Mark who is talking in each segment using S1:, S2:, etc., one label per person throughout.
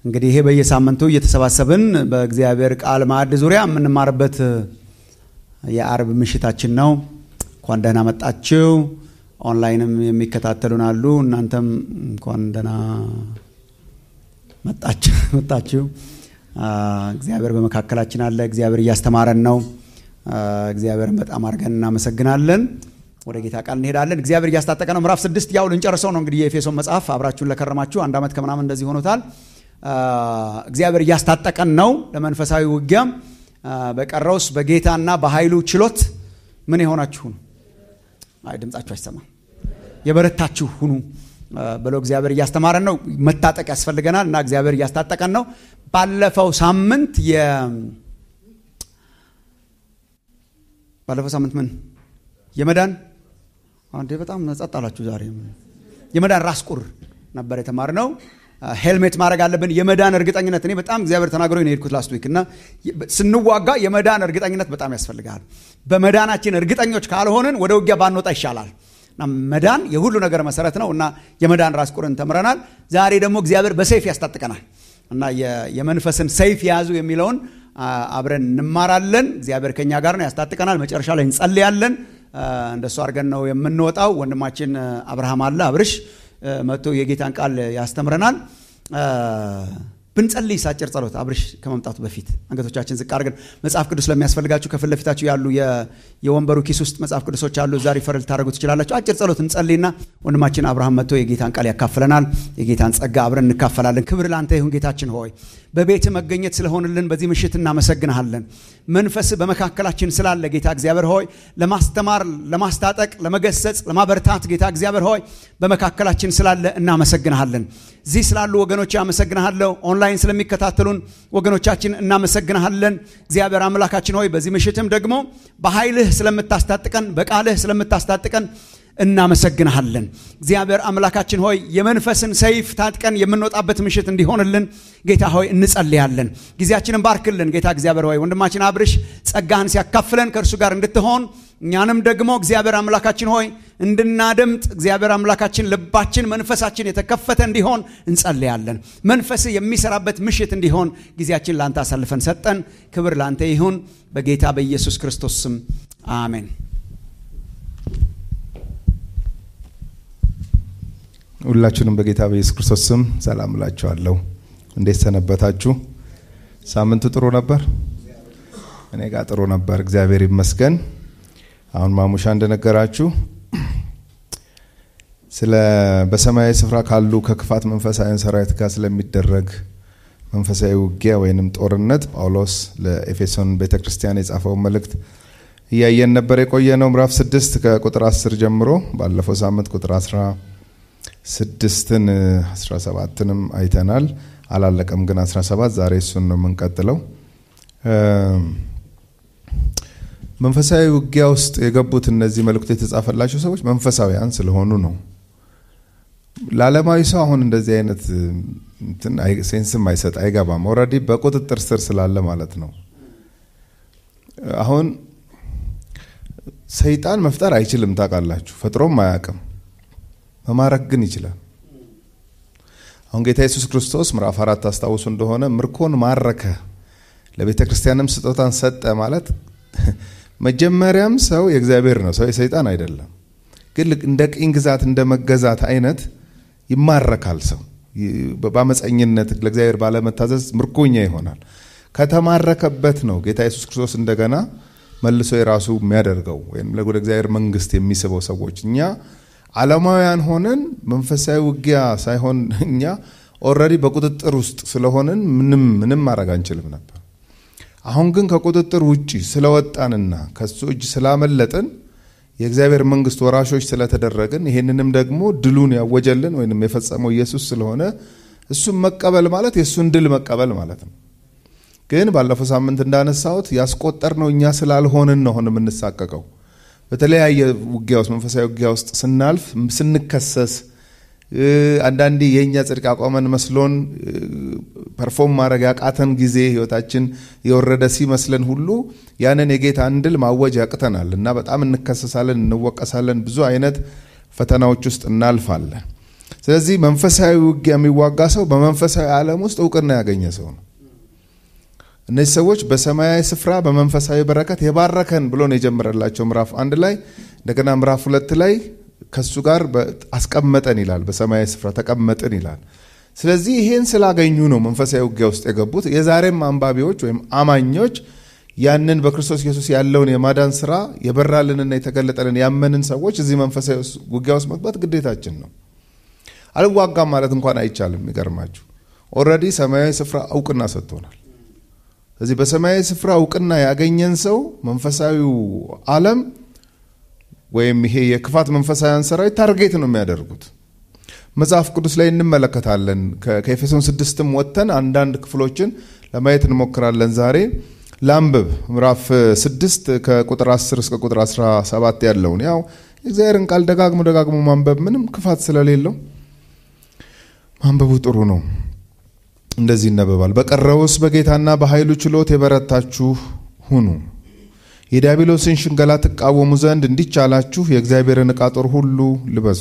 S1: እንግዲህ ይሄ በየሳምንቱ እየተሰባሰብን በእግዚአብሔር ቃል ማዕድ ዙሪያ የምንማርበት የአርብ ምሽታችን ነው። እንኳን ደህና መጣችሁ። ኦንላይንም የሚከታተሉን አሉ። እናንተም እንኳን ደህና መጣችሁ። እግዚአብሔር በመካከላችን አለ። እግዚአብሔር እያስተማረን ነው። እግዚአብሔርን በጣም አድርገን እናመሰግናለን። ወደ ጌታ ቃል እንሄዳለን። እግዚአብሔር እያስታጠቀ ነው። ምዕራፍ ስድስት ያው ልንጨርሰው ነው እንግዲህ የኤፌሶን መጽሐፍ አብራችሁን ለከረማችሁ አንድ ዓመት ከምናምን እንደዚህ ሆኖታል። እግዚአብሔር እያስታጠቀን ነው ለመንፈሳዊ ውጊያም። በቀረውስ በጌታና በኃይሉ ችሎት ምን የሆናችሁ ሁኑ። አይ ድምጻችሁ አይሰማም። የበረታችሁ ሁኑ ብሎ እግዚአብሔር እያስተማረን ነው። መታጠቅ ያስፈልገናል እና እግዚአብሔር እያስታጠቀን ነው። ባለፈው ሳምንት ባለፈው ሳምንት ምን የመዳን አንዴ በጣም ጸጥ አላችሁ ዛሬ። የመዳን ራስ ቁር ነበር የተማርነው። ሄልሜት ማድረግ አለብን። የመዳን እርግጠኝነት እኔ በጣም እግዚአብሔር ተናግሮ ነው የሄድኩት ላስት ዊክ እና ስንዋጋ የመዳን እርግጠኝነት በጣም ያስፈልጋል። በመዳናችን እርግጠኞች ካልሆንን ወደ ውጊያ ባንወጣ ይሻላል። እና መዳን የሁሉ ነገር መሰረት ነው እና የመዳን ራስ ቁርን ተምረናል። ዛሬ ደግሞ እግዚአብሔር በሰይፍ ያስታጥቀናል እና የመንፈስን ሰይፍ የያዙ የሚለውን አብረን እንማራለን። እግዚአብሔር ከኛ ጋር ነው፣ ያስታጥቀናል። መጨረሻ ላይ እንጸልያለን። እንደሱ አድርገን ነው የምንወጣው። ወንድማችን አብርሃም አለ አብርሽ መጥቶ የጌታን ቃል ያስተምረናል። ብንጸልይ ሳጭር ጸሎት አብርሽ ከመምጣቱ በፊት አንገቶቻችን ዝቅ አድርገን መጽሐፍ ቅዱስ ለሚያስፈልጋችሁ ከፊት ለፊታችሁ ያሉ የወንበሩ ኪስ ውስጥ መጽሐፍ ቅዱሶች አሉ። እዛ ሪፈር ልታደርጉ ትችላላችሁ። አጭር ጸሎት እንጸልይና ወንድማችን አብርሃም መጥቶ የጌታን ቃል ያካፍለናል። የጌታን ጸጋ አብረን እንካፈላለን። ክብር ለአንተ ይሁን ጌታችን ሆይ በቤት መገኘት ስለሆንልን በዚህ ምሽት እናመሰግንሃለን። መንፈስ በመካከላችን ስላለ ጌታ እግዚአብሔር ሆይ ለማስተማር፣ ለማስታጠቅ፣ ለመገሰጽ፣ ለማበርታት ጌታ እግዚአብሔር ሆይ በመካከላችን ስላለ እናመሰግንሃለን። እዚህ ስላሉ ወገኖች አመሰግንሃለሁ። ኦንላይን ስለሚከታተሉን ወገኖቻችን እናመሰግንሃለን። እግዚአብሔር አምላካችን ሆይ በዚህ ምሽትም ደግሞ በኃይልህ ስለምታስታጥቀን፣ በቃልህ ስለምታስታጥቀን እናመሰግንሃለን። እግዚአብሔር አምላካችን ሆይ የመንፈስን ሰይፍ ታጥቀን የምንወጣበት ምሽት እንዲሆንልን ጌታ ሆይ እንጸልያለን። ጊዜያችንን ባርክልን ጌታ እግዚአብሔር ሆይ ወንድማችን አብርሽ ጸጋህን ሲያካፍለን ከእርሱ ጋር እንድትሆን እኛንም ደግሞ እግዚአብሔር አምላካችን ሆይ እንድናደምጥ እግዚአብሔር አምላካችን ልባችን መንፈሳችን የተከፈተ እንዲሆን እንጸልያለን። መንፈስ የሚሰራበት ምሽት እንዲሆን ጊዜያችን ለአንተ አሳልፈን ሰጠን። ክብር ለአንተ ይሁን በጌታ በኢየሱስ ክርስቶስ ስም አሜን።
S2: ሁላችሁንም በጌታ በኢየሱስ ክርስቶስ ስም ሰላም እላችኋለሁ። እንዴት ሰነበታችሁ? ሳምንቱ ጥሩ ነበር? እኔ ጋር ጥሩ ነበር፣ እግዚአብሔር ይመስገን። አሁን ማሙሻ እንደነገራችሁ ስለ በሰማያዊ ስፍራ ካሉ ከክፋት መንፈሳዊያን ሰራዊት ጋር ስለሚደረግ መንፈሳዊ ውጊያ ወይንም ጦርነት ጳውሎስ ለኤፌሶን ቤተ ክርስቲያን የጻፈውን መልእክት እያየን ነበር የቆየ ነው። ምዕራፍ ስድስት ከቁጥር አስር ጀምሮ ባለፈው ሳምንት ቁጥር አስራ ስድስትን አስራ ሰባትንም አይተናል። አላለቀም ግን አስራ ሰባት ዛሬ እሱን ነው የምንቀጥለው። መንፈሳዊ ውጊያ ውስጥ የገቡት እነዚህ መልእክቱ የተጻፈላቸው ሰዎች መንፈሳዊያን ስለሆኑ ነው። ለዓለማዊ ሰው አሁን እንደዚህ አይነት ሴንስም አይሰጥ አይገባም። ኦልሬዲ በቁጥጥር ስር ስላለ ማለት ነው። አሁን ሰይጣን መፍጠር አይችልም ታውቃላችሁ፣ ፈጥሮም አያውቅም። መማረክ ግን ይችላል። አሁን ጌታ ኢየሱስ ክርስቶስ ምዕራፍ አራት አስታውሱ እንደሆነ ምርኮን ማረከ፣ ለቤተ ክርስቲያንም ስጦታን ሰጠ ማለት መጀመሪያም ሰው የእግዚአብሔር ነው፣ ሰው የሰይጣን አይደለም። ግን እንደ ቅኝ ግዛት እንደ መገዛት አይነት ይማረካል። ሰው በአመፀኝነት ለእግዚአብሔር ባለመታዘዝ ምርኮኛ ይሆናል። ከተማረከበት ነው ጌታ ኢየሱስ ክርስቶስ እንደገና መልሶ የራሱ የሚያደርገው ወይም ወደ እግዚአብሔር መንግስት የሚስበው ሰዎች እኛ ዓለማውያን ሆነን መንፈሳዊ ውጊያ ሳይሆን እኛ ኦልሬዲ በቁጥጥር ውስጥ ስለሆንን ምንም ምንም ማድረግ አንችልም ነበር። አሁን ግን ከቁጥጥር ውጭ ስለወጣንና ከሱ እጅ ስላመለጥን የእግዚአብሔር መንግስት ወራሾች ስለተደረግን ይሄንንም ደግሞ ድሉን ያወጀልን ወይም የፈጸመው ኢየሱስ ስለሆነ እሱን መቀበል ማለት የእሱን ድል መቀበል ማለት ነው። ግን ባለፈው ሳምንት እንዳነሳሁት ያስቆጠር ነው እኛ ስላልሆንን ነው አሁን የምንሳቀቀው። በተለያየ ውጊያ ውስጥ መንፈሳዊ ውጊያ ውስጥ ስናልፍ ስንከሰስ አንዳንዴ የእኛ ጽድቅ አቋመን መስሎን ፐርፎርም ማድረግ ያቃተን ጊዜ ህይወታችን የወረደ ሲመስለን ሁሉ ያንን የጌታን ድል ማወጅ ያቅተናል እና በጣም እንከሰሳለን፣ እንወቀሳለን፣ ብዙ አይነት ፈተናዎች ውስጥ እናልፋለን። ስለዚህ መንፈሳዊ ውጊያ የሚዋጋ ሰው በመንፈሳዊ ዓለም ውስጥ እውቅና ያገኘ ሰው ነው። እነዚህ ሰዎች በሰማያዊ ስፍራ በመንፈሳዊ በረከት የባረከን ብሎ ነው የጀመረላቸው ምዕራፍ አንድ ላይ እንደገና ምዕራፍ ሁለት ላይ ከሱ ጋር አስቀመጠን ይላል። በሰማያዊ ስፍራ ተቀመጥን ይላል። ስለዚህ ይሄን ስላገኙ ነው መንፈሳዊ ውጊያ ውስጥ የገቡት። የዛሬም አንባቢዎች ወይም አማኞች ያንን በክርስቶስ ኢየሱስ ያለውን የማዳን ስራ የበራልንና የተገለጠልን ያመንን ሰዎች እዚህ መንፈሳዊ ውጊያ ውስጥ መግባት ግዴታችን ነው። አልዋጋም ማለት እንኳን አይቻልም። የሚገርማችሁ ኦልሬዲ ሰማያዊ ስፍራ እውቅና ሰጥቶናል። ስለዚህ በሰማያዊ ስፍራ እውቅና ያገኘን ሰው መንፈሳዊው ዓለም ወይም ይሄ የክፋት መንፈሳዊያን ሰራዊት ታርጌት ነው የሚያደርጉት። መጽሐፍ ቅዱስ ላይ እንመለከታለን። ከኤፌሶን ስድስትም ወጥተን አንዳንድ ክፍሎችን ለማየት እንሞክራለን ዛሬ ላንብብ ምዕራፍ ስድስት ከቁጥር 10 እስከ ቁጥር 17 ያለውን ያው የእግዚአብሔርን ቃል ደጋግሞ ደጋግሞ ማንበብ ምንም ክፋት ስለሌለው ማንበቡ ጥሩ ነው። እንደዚህ ይነበባል። በቀረውስ በጌታና በኃይሉ ችሎት የበረታችሁ ሁኑ፣ የዲያብሎስን ሽንገላ ትቃወሙ ዘንድ እንዲቻላችሁ የእግዚአብሔርን ዕቃ ጦር ሁሉ ልበሱ።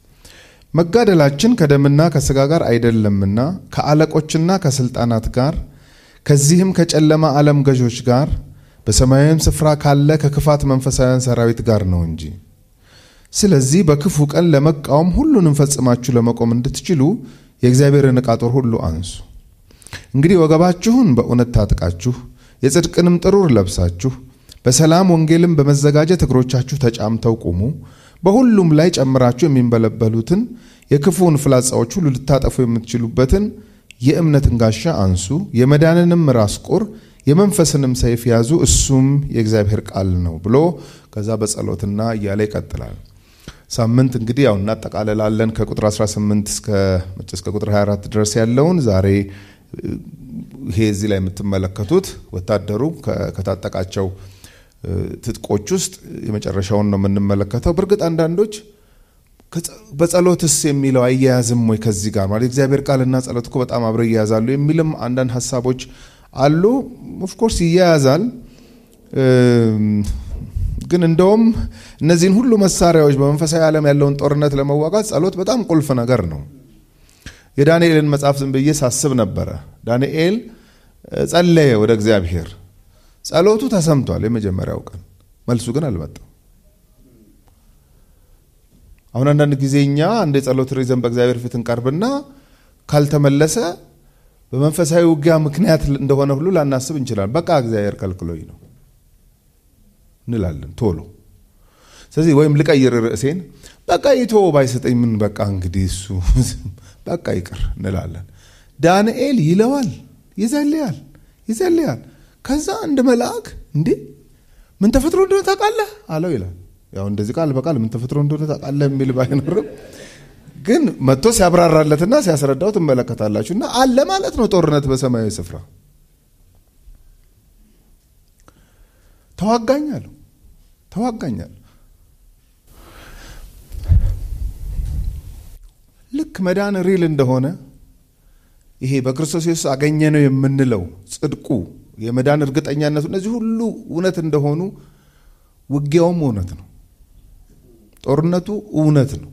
S2: መጋደላችን ከደምና ከሥጋ ጋር አይደለምና ከአለቆችና ከሥልጣናት ጋር ከዚህም ከጨለማ ዓለም ገዦች ጋር በሰማያዊም ስፍራ ካለ ከክፋት መንፈሳውያን ሰራዊት ጋር ነው እንጂ። ስለዚህ በክፉ ቀን ለመቃወም ሁሉንም ፈጽማችሁ ለመቆም እንድትችሉ የእግዚአብሔርን ዕቃ ጦር ሁሉ አንሱ። እንግዲህ ወገባችሁን በእውነት ታጥቃችሁ የጽድቅንም ጥሩር ለብሳችሁ በሰላም ወንጌልም በመዘጋጀት እግሮቻችሁ ተጫምተው ቁሙ። በሁሉም ላይ ጨምራችሁ የሚንበለበሉትን የክፉውን ፍላጻዎች ሁሉ ልታጠፉ የምትችሉበትን የእምነትን ጋሻ አንሱ። የመዳንንም ራስ ቁር የመንፈስንም ሰይፍ ያዙ፣ እሱም የእግዚአብሔር ቃል ነው ብሎ ከዛ በጸሎትና እያለ ይቀጥላል። ሳምንት እንግዲህ ያው እናጠቃልላለን ከቁጥር 18 እስከ ቁጥር 24 ድረስ ያለውን ዛሬ ይሄ እዚህ ላይ የምትመለከቱት ወታደሩ ከታጠቃቸው ትጥቆች ውስጥ የመጨረሻውን ነው የምንመለከተው። በእርግጥ አንዳንዶች በጸሎትስ የሚለው አያያዝም ወይ ከዚህ ጋር ማለት እግዚአብሔር ቃልና ጸሎት እኮ በጣም አብረው ይያያዛሉ የሚልም አንዳንድ ሀሳቦች አሉ። ኦፍኮርስ ይያያዛል። ግን እንደውም እነዚህን ሁሉ መሳሪያዎች በመንፈሳዊ ዓለም ያለውን ጦርነት ለመዋጋት ጸሎት በጣም ቁልፍ ነገር ነው። የዳንኤልን መጽሐፍ ዝም ብዬ ሳስብ ነበረ። ዳንኤል ጸለየ ወደ እግዚአብሔር። ጸሎቱ ተሰምቷል የመጀመሪያው ቀን፣ መልሱ ግን አልመጣም። አሁን አንዳንድ ጊዜ እኛ እንደ ጸሎት ሪዘን በእግዚአብሔር ፊት እንቀርብና ካልተመለሰ በመንፈሳዊ ውጊያ ምክንያት እንደሆነ ሁሉ ላናስብ እንችላለን። በቃ እግዚአብሔር ከልክሎኝ ነው እንላለን ቶሎ። ስለዚህ ወይም ልቀይር ርዕሴን በቃ ይቶ ባይሰጠኝ ምን በቃ እንግዲህ እሱ በቃ ይቅር እንላለን። ዳንኤል ይለዋል፣ ይጸልያል፣ ይጸልያል። ከዛ አንድ መልአክ እንዴ ምን ተፈጥሮ እንደሆነ ታውቃለህ አለው ይላል። ያው እንደዚህ ቃል በቃል ምን ተፈጥሮ እንደሆነ ታውቃለህ የሚል ባይኖርም ግን መጥቶ ሲያብራራለትና ሲያስረዳው ትመለከታላችሁ። እና አለ ማለት ነው ጦርነት በሰማያዊ ስፍራ ተዋጋኛለሁ ተዋጋኛለሁ። ልክ መዳን ሪል እንደሆነ ይሄ በክርስቶስ ኢየሱስ አገኘ ነው የምንለው ጽድቁ፣ የመዳን እርግጠኛነቱ እነዚህ ሁሉ እውነት እንደሆኑ ውጊያውም እውነት ነው። ጦርነቱ እውነት ነው።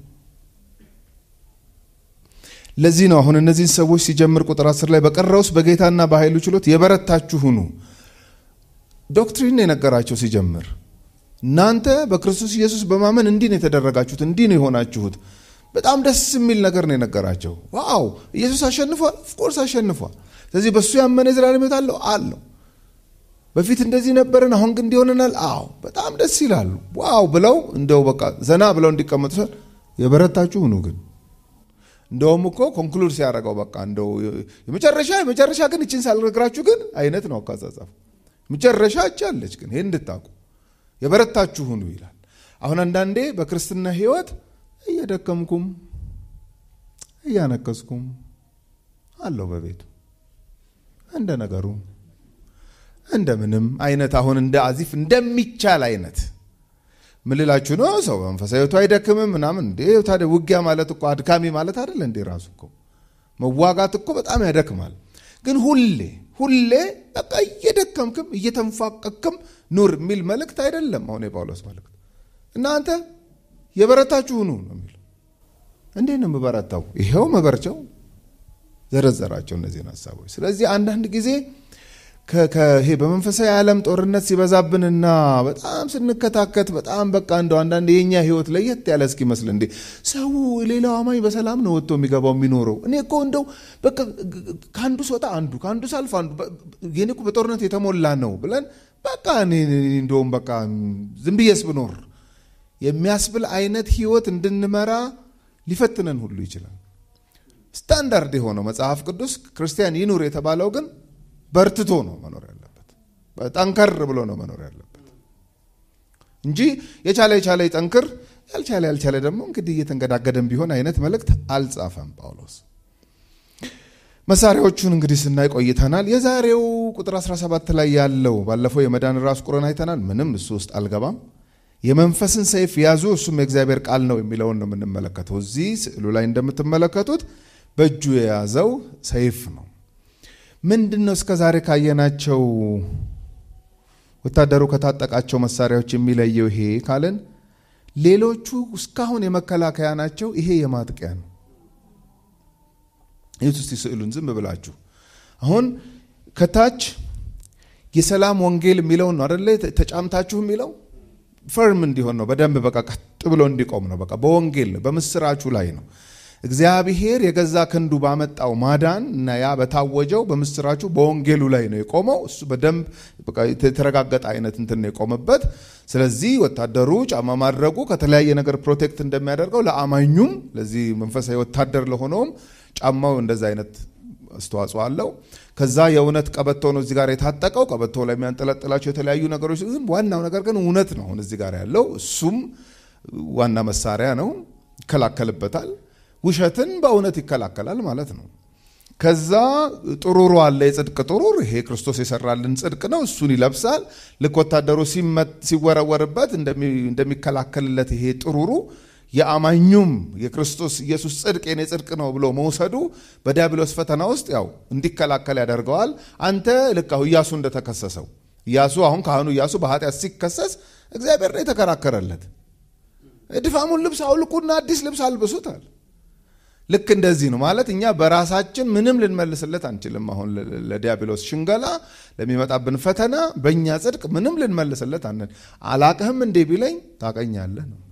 S2: ለዚህ ነው አሁን እነዚህን ሰዎች ሲጀምር ቁጥር አስር ላይ በቀረውስ በጌታና በኃይሉ ችሎት የበረታችሁ ሁኑ። ዶክትሪን የነገራቸው ሲጀምር እናንተ በክርስቶስ ኢየሱስ በማመን እንዲህ ነው የተደረጋችሁት፣ እንዲህ ነው የሆናችሁት። በጣም ደስ የሚል ነገር ነው የነገራቸው። ዋው ኢየሱስ አሸንፏል፣ ኦፍኮርስ አሸንፏል። ስለዚህ በእሱ ያመነ የዘላለም ሕይወት አለው አለው። በፊት እንደዚህ ነበርን፣ አሁን ግን እንዲሆንናል። አዎ በጣም ደስ ይላሉ። ዋው ብለው እንደው በቃ ዘና ብለው እንዲቀመጡ የበረታችሁ ሁኑ ግን እንደውም እኮ ኮንክሉድ ሲያደርገው በቃ እንደው የመጨረሻ የመጨረሻ ግን እችን ሳልነግራችሁ ግን አይነት ነው አካጻጻፉ። መጨረሻ እች አለች ግን ይህን እንድታውቁ የበረታችሁ ሁኑ ይላል። አሁን አንዳንዴ በክርስትና ሕይወት እየደከምኩም እያነከስኩም አለው በቤቱ እንደ ነገሩ እንደምንም አይነት አሁን እንደ አዚፍ እንደሚቻል አይነት ምልላችሁ ነው። ሰው መንፈሳዊ ሕይወቱ አይደክምም ምናምን እንዴ? ታዲያ ውጊያ ማለት እኮ አድካሚ ማለት አይደለ እንዴ? ራሱ እኮ መዋጋት እኮ በጣም ያደክማል። ግን ሁሌ ሁሌ በቃ እየደከምክም እየተንፋቀክም ኑር የሚል መልእክት አይደለም። አሁን የጳውሎስ መልእክት እናንተ የበረታችሁ ሁኑ ነው የሚለው። እንዴት ነው የምበረታው? ይኸው መበርቸው ዘረዘራቸው እነዚህን ሀሳቦች። ስለዚህ አንዳንድ ጊዜ ይሄ በመንፈሳዊ ዓለም ጦርነት ሲበዛብንና በጣም ስንከታከት በጣም በቃ እንደው አንዳንድ የኛ ህይወት ለየት ያለ እስኪመስል እንዴ ሰው ሌላው አማኝ በሰላም ነው ወጥቶ የሚገባው የሚኖረው። እኔ እኮ እንደው በቃ ከአንዱ ስወጣ አንዱ ከአንዱ ሳልፍ አንዱ የኔ እኮ በጦርነት የተሞላ ነው ብለን በቃ እኔ እንደውም በቃ ዝም ብዬስ ብኖር የሚያስብል አይነት ህይወት እንድንመራ ሊፈትነን ሁሉ ይችላል። ስታንዳርድ የሆነው መጽሐፍ ቅዱስ ክርስቲያን ይኑር የተባለው ግን በርትቶ ነው መኖር ያለበት። ጠንከር ብሎ ነው መኖር ያለበት እንጂ የቻለ የቻለ ይጠንክር፣ ያልቻለ ያልቻለ ደግሞ እንግዲህ እየተንገዳገደን ቢሆን አይነት መልእክት አልጻፈም ጳውሎስ። መሳሪያዎቹን እንግዲህ ስናይ ቆይተናል። የዛሬው ቁጥር 17 ላይ ያለው ባለፈው የመዳን ራስ ቁርን አይተናል። ምንም እሱ ውስጥ አልገባም። የመንፈስን ሰይፍ ያዙ እሱም የእግዚአብሔር ቃል ነው የሚለውን ነው የምንመለከተው። እዚህ ስዕሉ ላይ እንደምትመለከቱት በእጁ የያዘው ሰይፍ ነው። ምንድን ነው እስከ ዛሬ ካየናቸው ወታደሩ ከታጠቃቸው መሳሪያዎች የሚለየው ይሄ ካለን ሌሎቹ እስካሁን የመከላከያ ናቸው፣ ይሄ የማጥቂያ ነው። ይህ እስቲ ስዕሉን ዝም ብላችሁ አሁን ከታች የሰላም ወንጌል የሚለውን ነው አደለ ተጫምታችሁ የሚለው ፈርም እንዲሆን ነው። በደንብ በቃ ቀጥ ብሎ እንዲቆም ነው። በቃ በወንጌል ነው፣ በምስራቹ ላይ ነው። እግዚአብሔር የገዛ ክንዱ ባመጣው ማዳን እና ያ በታወጀው በምስራቹ በወንጌሉ ላይ ነው የቆመው። እሱ በደንብ የተረጋገጠ አይነት እንትን ነው የቆመበት። ስለዚህ ወታደሩ ጫማ ማድረጉ ከተለያየ ነገር ፕሮቴክት እንደሚያደርገው ለአማኙም ለዚህ መንፈሳዊ ወታደር ለሆነውም ጫማው እንደዛ አይነት አስተዋጽኦ አለው። ከዛ የእውነት ቀበቶ ነው እዚህ ጋር የታጠቀው። ቀበቶ ላይ የሚያንጠለጥላቸው የተለያዩ ነገሮች፣ ግን ዋናው ነገር ግን እውነት ነው አሁን እዚህ ጋር ያለው። እሱም ዋና መሳሪያ ነው፣ ይከላከልበታል። ውሸትን በእውነት ይከላከላል ማለት ነው። ከዛ ጥሩሩ አለ፣ የጽድቅ ጥሩር። ይሄ ክርስቶስ የሰራልን ጽድቅ ነው። እሱን ይለብሳል። ልክ ወታደሩ ሲወረወርበት እንደሚከላከልለት ይሄ ጥሩሩ የአማኙም የክርስቶስ ኢየሱስ ጽድቅ የኔ ጽድቅ ነው ብሎ መውሰዱ በዲያብሎስ ፈተና ውስጥ ያው እንዲከላከል ያደርገዋል። አንተ ልክ አሁን ኢያሱ እንደተከሰሰው ኢያሱ አሁን ካህኑ ኢያሱ በኃጢአት ሲከሰስ እግዚአብሔር ነው የተከራከረለት። ድፋሙን ልብስ አውልቁና አዲስ ልብስ አልብሱታል። ልክ እንደዚህ ነው ማለት እኛ በራሳችን ምንም ልንመልስለት አንችልም። አሁን ለዲያብሎስ ሽንገላ ለሚመጣብን ፈተና በእኛ ጽድቅ ምንም ልንመልስለት አንን አላቅህም እንዴ ቢለኝ ታቀኛለህ ነው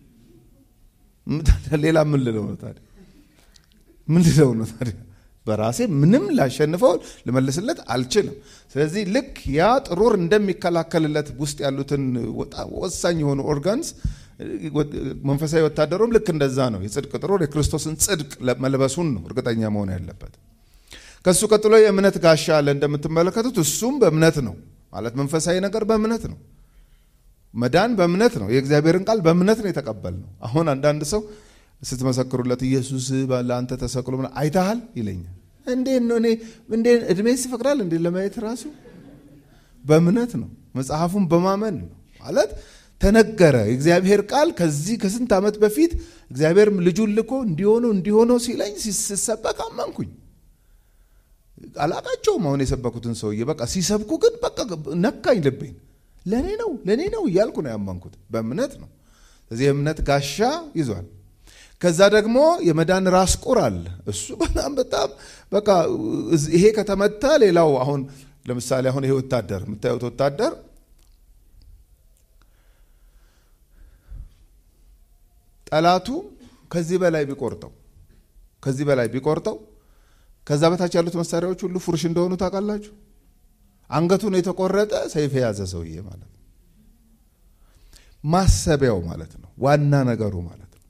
S2: ሌላ ምን ልለው ነው ታዲያ? ምን ልለው ነው ታዲያ? በራሴ ምንም ላሸንፈው ልመልስለት አልችልም። ስለዚህ ልክ ያ ጥሩር እንደሚከላከልለት ውስጥ ያሉትን ወሳኝ የሆኑ ኦርጋንስ መንፈሳዊ ወታደሩም ልክ እንደዛ ነው። የጽድቅ ጥሩር የክርስቶስን ጽድቅ መልበሱን ነው እርግጠኛ መሆን ያለበት። ከሱ ቀጥሎ የእምነት ጋሻ አለ እንደምትመለከቱት፣ እሱም በእምነት ነው ማለት መንፈሳዊ ነገር በእምነት ነው። መዳን በእምነት ነው። የእግዚአብሔርን ቃል በእምነት ነው የተቀበልነው። አሁን አንዳንድ ሰው ስትመሰክሩለት ኢየሱስ ለአንተ ተሰቅሎ አይተሃል ይለኛል። እንዴት ነው እኔ እንዴ እድሜስ ይፈቅዳል እንዴ ለማየት ራሱ በእምነት ነው። መጽሐፉን በማመን ነው ማለት ተነገረ። የእግዚአብሔር ቃል ከዚህ ከስንት ዓመት በፊት እግዚአብሔር ልጁን ልኮ እንዲሆነው እንዲሆነው ሲለኝ ሲሰበክ አመንኩኝ። አላቃቸውም አሁን የሰበኩትን ሰውዬ በቃ ሲሰብኩ ግን በቃ ነካኝ ልቤን ለእኔ ነው ለእኔ ነው እያልኩ ነው ያመንኩት። በእምነት ነው። ስለዚህ የእምነት ጋሻ ይዟል። ከዛ ደግሞ የመዳን ራስ ቁር አለ። እሱ በጣም በጣም በቃ ይሄ ከተመታ ሌላው አሁን ለምሳሌ አሁን ይሄ ወታደር የምታዩት ወታደር ጠላቱ ከዚህ በላይ ቢቆርጠው ከዚህ በላይ ቢቆርጠው ከዛ በታች ያሉት መሳሪያዎች ሁሉ ፉርሽ እንደሆኑ ታውቃላችሁ። አንገቱን የተቆረጠ ሰይፍ የያዘ ሰውዬ ማለት ነው። ማሰቢያው ማለት ነው። ዋና ነገሩ ማለት ነው።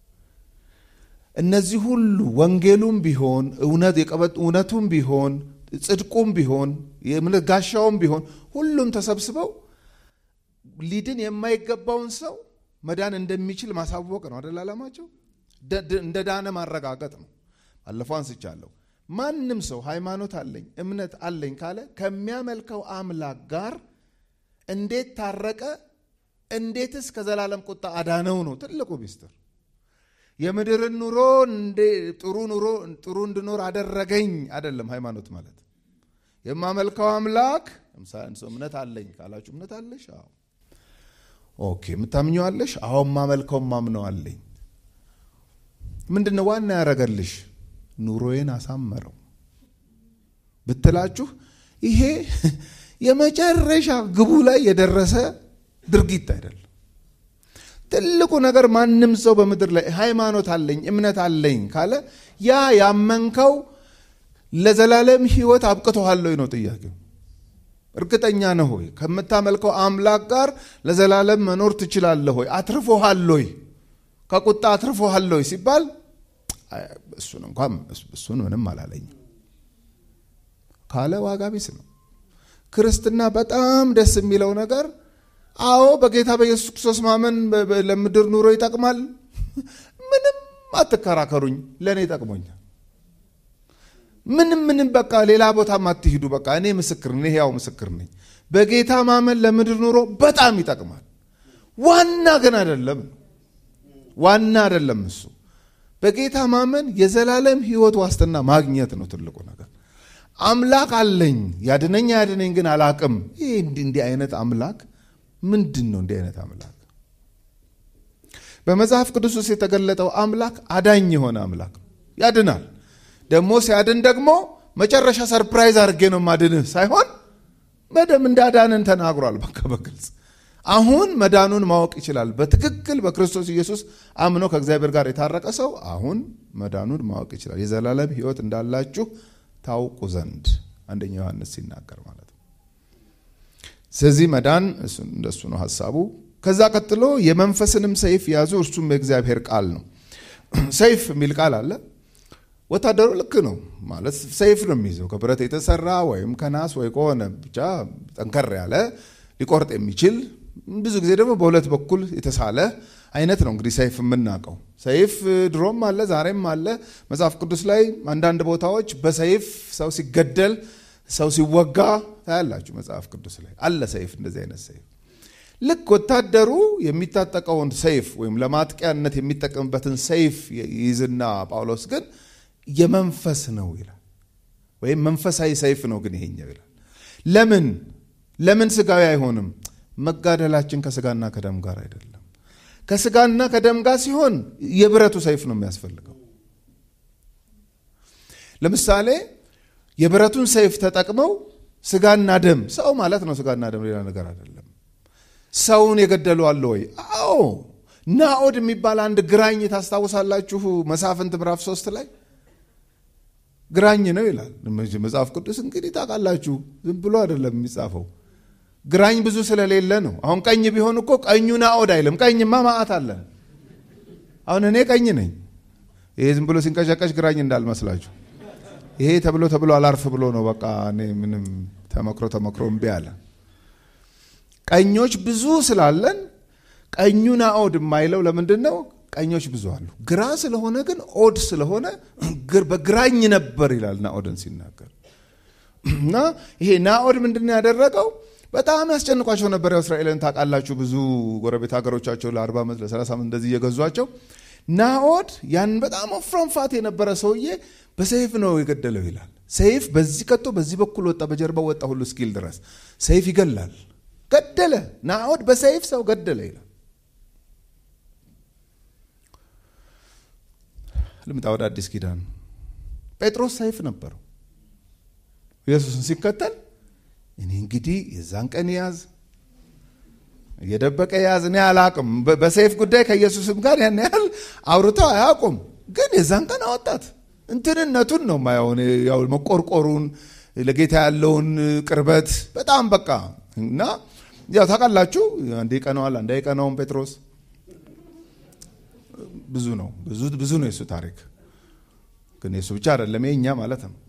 S2: እነዚህ ሁሉ ወንጌሉም ቢሆን እውነቱም ቢሆን ጽድቁም ቢሆን የእምነት ጋሻውም ቢሆን ሁሉም ተሰብስበው ሊድን የማይገባውን ሰው መዳን እንደሚችል ማሳወቅ ነው አደል? ዓላማቸው እንደ ዳነ ማረጋገጥ ነው። ባለፈው አንስቻለሁ። ማንም ሰው ሃይማኖት አለኝ እምነት አለኝ ካለ ከሚያመልከው አምላክ ጋር እንዴት ታረቀ፣ እንዴትስ ከዘላለም ቁጣ አዳነው ነው ትልቁ ሚስጥር። የምድርን ኑሮ ጥሩ ኑሮ ጥሩ እንድኖር አደረገኝ አይደለም ሃይማኖት ማለት። የማመልከው አምላክ ሰው እምነት አለኝ ካላችሁ እምነት አለሽ? አዎ። ኦኬ። የምታምኘው አለሽ? አዎ። የማመልከው ማምነው አለኝ። ምንድነው ዋና ያደረገልሽ? ኑሮዬን አሳመረው ብትላችሁ ይሄ የመጨረሻ ግቡ ላይ የደረሰ ድርጊት አይደለም። ትልቁ ነገር ማንም ሰው በምድር ላይ ሃይማኖት አለኝ እምነት አለኝ ካለ ያ ያመንከው ለዘላለም ሕይወት አብቅቶሃል ወይ ነው ጥያቄው። እርግጠኛ ነህ ሆይ? ከምታመልከው አምላክ ጋር ለዘላለም መኖር ትችላለህ ሆይ? አትርፎሃል ሆይ? ከቁጣ አትርፎሃል ሆይ ሲባል እሱን እንኳን እሱን ምንም አላለኝም ካለ ዋጋ ቢስ ነው። ክርስትና በጣም ደስ የሚለው ነገር አዎ በጌታ በኢየሱስ ክርስቶስ ማመን ለምድር ኑሮ ይጠቅማል። ምንም አትከራከሩኝ፣ ለእኔ ይጠቅሞኛል። ምንም ምንም በቃ ሌላ ቦታም አትሂዱ። በቃ እኔ ምስክር ነኝ፣ ሕያው ምስክር ነኝ። በጌታ ማመን ለምድር ኑሮ በጣም ይጠቅማል። ዋና ግን አይደለም፣ ዋና አይደለም እሱ። በጌታ ማመን የዘላለም ሕይወት ዋስትና ማግኘት ነው ትልቁ ነገር። አምላክ አለኝ ያድነኝ ያድነኝ ግን አላቅም። ይህ እንዲህ አይነት አምላክ ምንድን ነው? እንዲህ አይነት አምላክ በመጽሐፍ ቅዱስ ውስጥ የተገለጠው አምላክ አዳኝ የሆነ አምላክ ነው። ያድናል። ደግሞ ሲያድን ደግሞ መጨረሻ ሰርፕራይዝ አድርጌ ነው ማድንህ ሳይሆን በደም እንዳዳንን ተናግሯል። በቃ በግልጽ አሁን መዳኑን ማወቅ ይችላል። በትክክል በክርስቶስ ኢየሱስ አምኖ ከእግዚአብሔር ጋር የታረቀ ሰው አሁን መዳኑን ማወቅ ይችላል። የዘላለም ሕይወት እንዳላችሁ ታውቁ ዘንድ አንደኛ ዮሐንስ ሲናገር ማለት ነው። ስለዚህ መዳን እንደሱ ነው ሀሳቡ። ከዛ ቀጥሎ የመንፈስንም ሰይፍ ያዙ፣ እርሱም የእግዚአብሔር ቃል ነው። ሰይፍ የሚል ቃል አለ። ወታደሩ ልክ ነው ማለት ሰይፍ ነው የሚይዘው ከብረት የተሰራ ወይም ከናስ ወይ ከሆነ ብቻ ጠንከር ያለ ሊቆርጥ የሚችል ብዙ ጊዜ ደግሞ በሁለት በኩል የተሳለ አይነት ነው። እንግዲህ ሰይፍ የምናውቀው ሰይፍ ድሮም አለ ዛሬም አለ። መጽሐፍ ቅዱስ ላይ አንዳንድ ቦታዎች በሰይፍ ሰው ሲገደል ሰው ሲወጋ ታያላችሁ። መጽሐፍ ቅዱስ ላይ አለ ሰይፍ፣ እንደዚህ አይነት ሰይፍ። ልክ ወታደሩ የሚታጠቀውን ሰይፍ ወይም ለማጥቂያነት የሚጠቀምበትን ሰይፍ ይዝና ጳውሎስ ግን የመንፈስ ነው ይላል፣ ወይም መንፈሳዊ ሰይፍ ነው ግን ይሄኛው ይላል። ለምን ለምን ስጋዊ አይሆንም? መጋደላችን ከስጋና ከደም ጋር አይደለም። ከስጋና ከደም ጋር ሲሆን የብረቱ ሰይፍ ነው የሚያስፈልገው። ለምሳሌ የብረቱን ሰይፍ ተጠቅመው ስጋና ደም ሰው ማለት ነው። ስጋና ደም ሌላ ነገር አይደለም። ሰውን የገደሉ አለ ወይ? አዎ። ናኦድ የሚባል አንድ ግራኝ ታስታውሳላችሁ? መሳፍንት ምዕራፍ ሶስት ላይ ግራኝ ነው ይላል መጽሐፍ ቅዱስ። እንግዲህ ታውቃላችሁ፣ ዝም ብሎ አይደለም የሚጻፈው ግራኝ ብዙ ስለሌለ ነው። አሁን ቀኝ ቢሆን እኮ ቀኙ ናኦድ አይልም። ቀኝማ ማአት አለ። አሁን እኔ ቀኝ ነኝ። ይሄ ዝም ብሎ ሲንቀሸቀሽ ግራኝ እንዳልመስላችሁ። ይሄ ተብሎ ተብሎ አላርፍ ብሎ ነው። በቃ እኔ ምንም ተመክሮ ተመክሮ እምቢ አለ። ቀኞች ብዙ ስላለን ቀኙ ናኦድ የማይለው ለምንድን ነው? ቀኞች ብዙ አሉ። ግራ ስለሆነ ግን ኦድ ስለሆነ በግራኝ ነበር ይላል ናኦድን ሲናገር እና ይሄ ናኦድ ምንድን ነው ያደረገው? በጣም ያስጨንቋቸው ነበር። ያው እስራኤልን ታውቃላችሁ፣ ብዙ ጎረቤት ሀገሮቻቸው ለ40 ዓመት ለ30 ዓመት እንደዚህ እየገዟቸው ናኦድ ያን በጣም ወፍራም ፋት የነበረ ሰውዬ በሰይፍ ነው የገደለው ይላል። ሰይፍ በዚህ ቀጦ በዚህ በኩል ወጣ፣ በጀርባው ወጣ ሁሉ እስኪል ድረስ ሰይፍ ይገላል። ገደለ። ናኦድ በሰይፍ ሰው ገደለ ይላል። ልምጣ ወደ አዲስ ኪዳን። ጴጥሮስ ሰይፍ ነበረው ኢየሱስን ሲከተል እኔ እንግዲህ የዛን ቀን ያዝ እየደበቀ ያዝ እኔ አላቅም። በሰይፍ ጉዳይ ከኢየሱስም ጋር ያን ያህል አውርተው አያውቁም። ግን የዛን ቀን አወጣት። እንትንነቱን ነው ማየውን ያው መቆርቆሩን ለጌታ ያለውን ቅርበት በጣም በቃ እና ያው ታውቃላችሁ፣ አንዴ ቀነዋል አንዴ ቀናውን ጴጥሮስ ብዙ ነው ብዙ ብዙ ነው የሱ ታሪክ። ግን የሱ ብቻ አይደለም የእኛ ማለት ነው።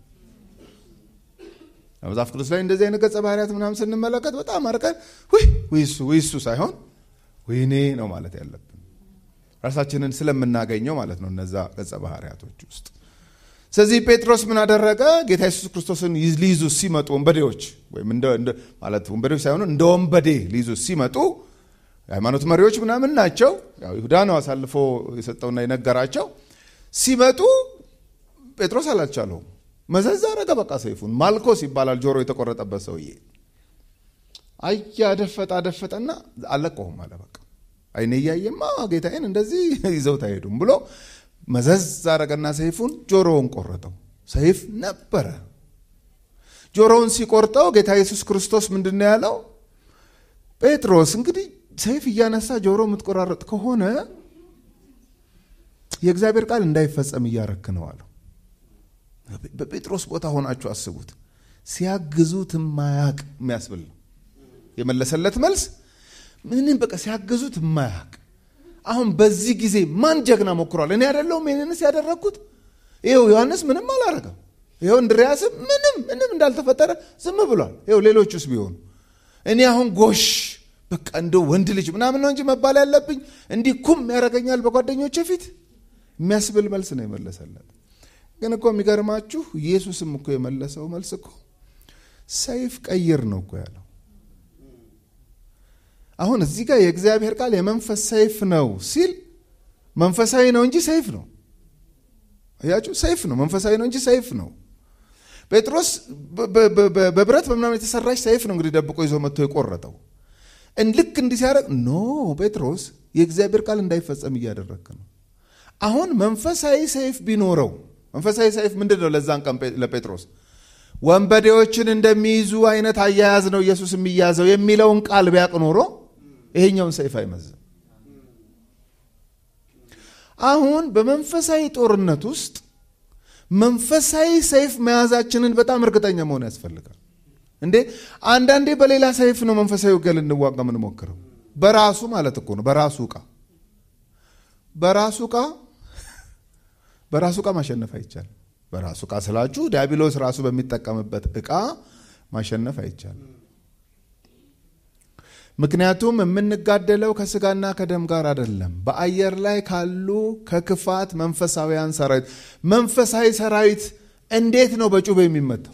S2: መጽሐፍ ቅዱስ ላይ እንደዚህ አይነት ገጸ ባህሪያት ምናምን ስንመለከት በጣም አርቀን ወይ እሱ ወይ እሱ ሳይሆን ወይኔ ነው ማለት ያለብን ራሳችንን ስለምናገኘው ማለት ነው እነዛ ገጸ ባህሪያቶች ውስጥ። ስለዚህ ጴጥሮስ ምን አደረገ? ጌታ ኢየሱስ ክርስቶስን ሊይዙ ሲመጡ ወንበዴዎች ወይም ማለት ወንበዴዎች ሳይሆኑ እንደ ወንበዴ ሊይዙ ሲመጡ የሃይማኖት መሪዎች ምናምን ናቸው። ያው ይሁዳ ነው አሳልፎ የሰጠውና የነገራቸው። ሲመጡ ጴጥሮስ አላልቻለውም። መዘዝ አረገ። በቃ ሰይፉን ማልኮስ ይባላል ጆሮ የተቆረጠበት ሰውዬ አየ አደፈጠ አደፈጠና አለቀውም አለ። በቃ አይኔ እያየማ ጌታዬን እንደዚህ ይዘውት አይሄዱም ብሎ መዘዝ አረገና ሰይፉን ጆሮውን ቆረጠው። ሰይፍ ነበረ። ጆሮውን ሲቆርጠው ጌታ ኢየሱስ ክርስቶስ ምንድን ነው ያለው? ጴጥሮስ እንግዲህ ሰይፍ እያነሳ ጆሮ የምትቆራረጥ ከሆነ የእግዚአብሔር ቃል እንዳይፈጸም እያረክ ነው አለው። በጴጥሮስ ቦታ ሆናችሁ አስቡት። ሲያግዙት ማያቅ የሚያስብል ነው የመለሰለት መልስ። ምንም በቃ ሲያግዙት ማያቅ። አሁን በዚህ ጊዜ ማን ጀግና ሞክሯል? እኔ አይደለሁም ይህንንስ ያደረግኩት? ይኸው ዮሐንስ ምንም አላረገም። ይኸው እንድሪያስም ምንም ምንም እንዳልተፈጠረ ዝም ብሏል። ይኸው ሌሎቹስ ቢሆኑ እኔ አሁን ጎሽ በቃ እንደው ወንድ ልጅ ምናምን ነው እንጂ መባል ያለብኝ እንዲህ ኩም ያደርገኛል በጓደኞቼ ፊት የሚያስብል መልስ ነው የመለሰለት። ግን እኮ የሚገርማችሁ ኢየሱስም እኮ የመለሰው መልስ እኮ ሰይፍ ቀይር ነው እኮ ያለው። አሁን እዚህ ጋር የእግዚአብሔር ቃል የመንፈስ ሰይፍ ነው ሲል መንፈሳዊ ነው እንጂ ሰይፍ ነው። አያችሁ፣ ሰይፍ ነው፣ መንፈሳዊ ነው እንጂ ሰይፍ ነው። ጴጥሮስ በብረት በምናምን የተሰራች ሰይፍ ነው እንግዲህ ደብቆ ይዞ መጥቶ የቆረጠው። ልክ እንዲህ ሲያደርግ ኖ ጴጥሮስ የእግዚአብሔር ቃል እንዳይፈጸም እያደረግክ ነው። አሁን መንፈሳዊ ሰይፍ ቢኖረው መንፈሳዊ ሰይፍ ምንድን ነው? ለዛን ቀን ለጴጥሮስ ወንበዴዎችን እንደሚይዙ አይነት አያያዝ ነው ኢየሱስ የሚያዘው የሚለውን ቃል ቢያቅ ኖሮ ይሄኛውን ሰይፍ አይመዝም። አሁን በመንፈሳዊ ጦርነት ውስጥ መንፈሳዊ ሰይፍ መያዛችንን በጣም እርግጠኛ መሆን ያስፈልጋል። እንዴ አንዳንዴ በሌላ ሰይፍ ነው መንፈሳዊ ውጊያ ልንዋጋ የምንሞክረው። በራሱ ማለት እኮ ነው። በራሱ ዕቃ በራሱ ዕቃ በራሱ ዕቃ ማሸነፍ አይቻልም። በራሱ ዕቃ ስላችሁ ዲያብሎስ ራሱ በሚጠቀምበት ዕቃ ማሸነፍ አይቻልም። ምክንያቱም የምንጋደለው ከስጋና ከደም ጋር አይደለም፣ በአየር ላይ ካሉ ከክፋት መንፈሳዊያን ሰራዊት። መንፈሳዊ ሰራዊት እንዴት ነው በጩቤ የሚመታው?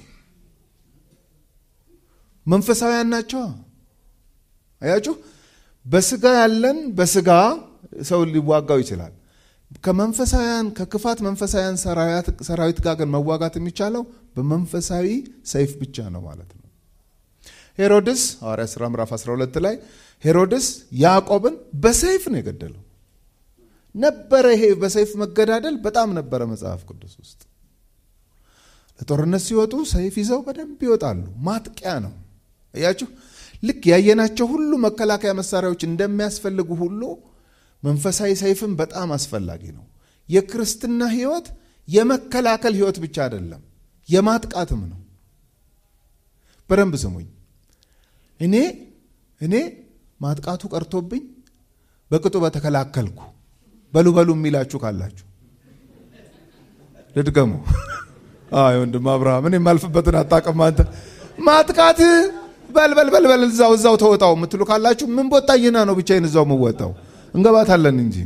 S2: መንፈሳዊያን ናቸው። አያችሁ፣ በስጋ ያለን በስጋ ሰው ሊዋጋው ይችላል። ከመንፈሳውያን ከክፋት መንፈሳውያን ሰራዊት ጋር ግን መዋጋት የሚቻለው በመንፈሳዊ ሰይፍ ብቻ ነው ማለት ነው። ሄሮድስ ሐዋርያ ሥራ ምዕራፍ 12 ላይ ሄሮድስ ያዕቆብን በሰይፍ ነው የገደለው። ነበረ ይሄ በሰይፍ መገዳደል በጣም ነበረ መጽሐፍ ቅዱስ ውስጥ። ለጦርነት ሲወጡ ሰይፍ ይዘው በደንብ ይወጣሉ። ማጥቂያ ነው። እያችሁ ልክ ያየናቸው ሁሉ መከላከያ መሳሪያዎች እንደሚያስፈልጉ ሁሉ መንፈሳዊ ሰይፍም በጣም አስፈላጊ ነው። የክርስትና ሕይወት የመከላከል ሕይወት ብቻ አይደለም፣ የማጥቃትም ነው። በደንብ ስሙኝ። እኔ እኔ ማጥቃቱ ቀርቶብኝ በቅጡ በተከላከልኩ በሉ በሉ የሚላችሁ ካላችሁ ልድገሙ። አይ ወንድም አብርሃም እኔ የማልፍበትን አታውቅም አንተ ማጥቃት በልበል በልበል እዛው እዛው ተወጣው የምትሉ ካላችሁ ምን ቦጣይና ነው ብቻዬን እዛው የምወጣው እንገባታለን እንጂ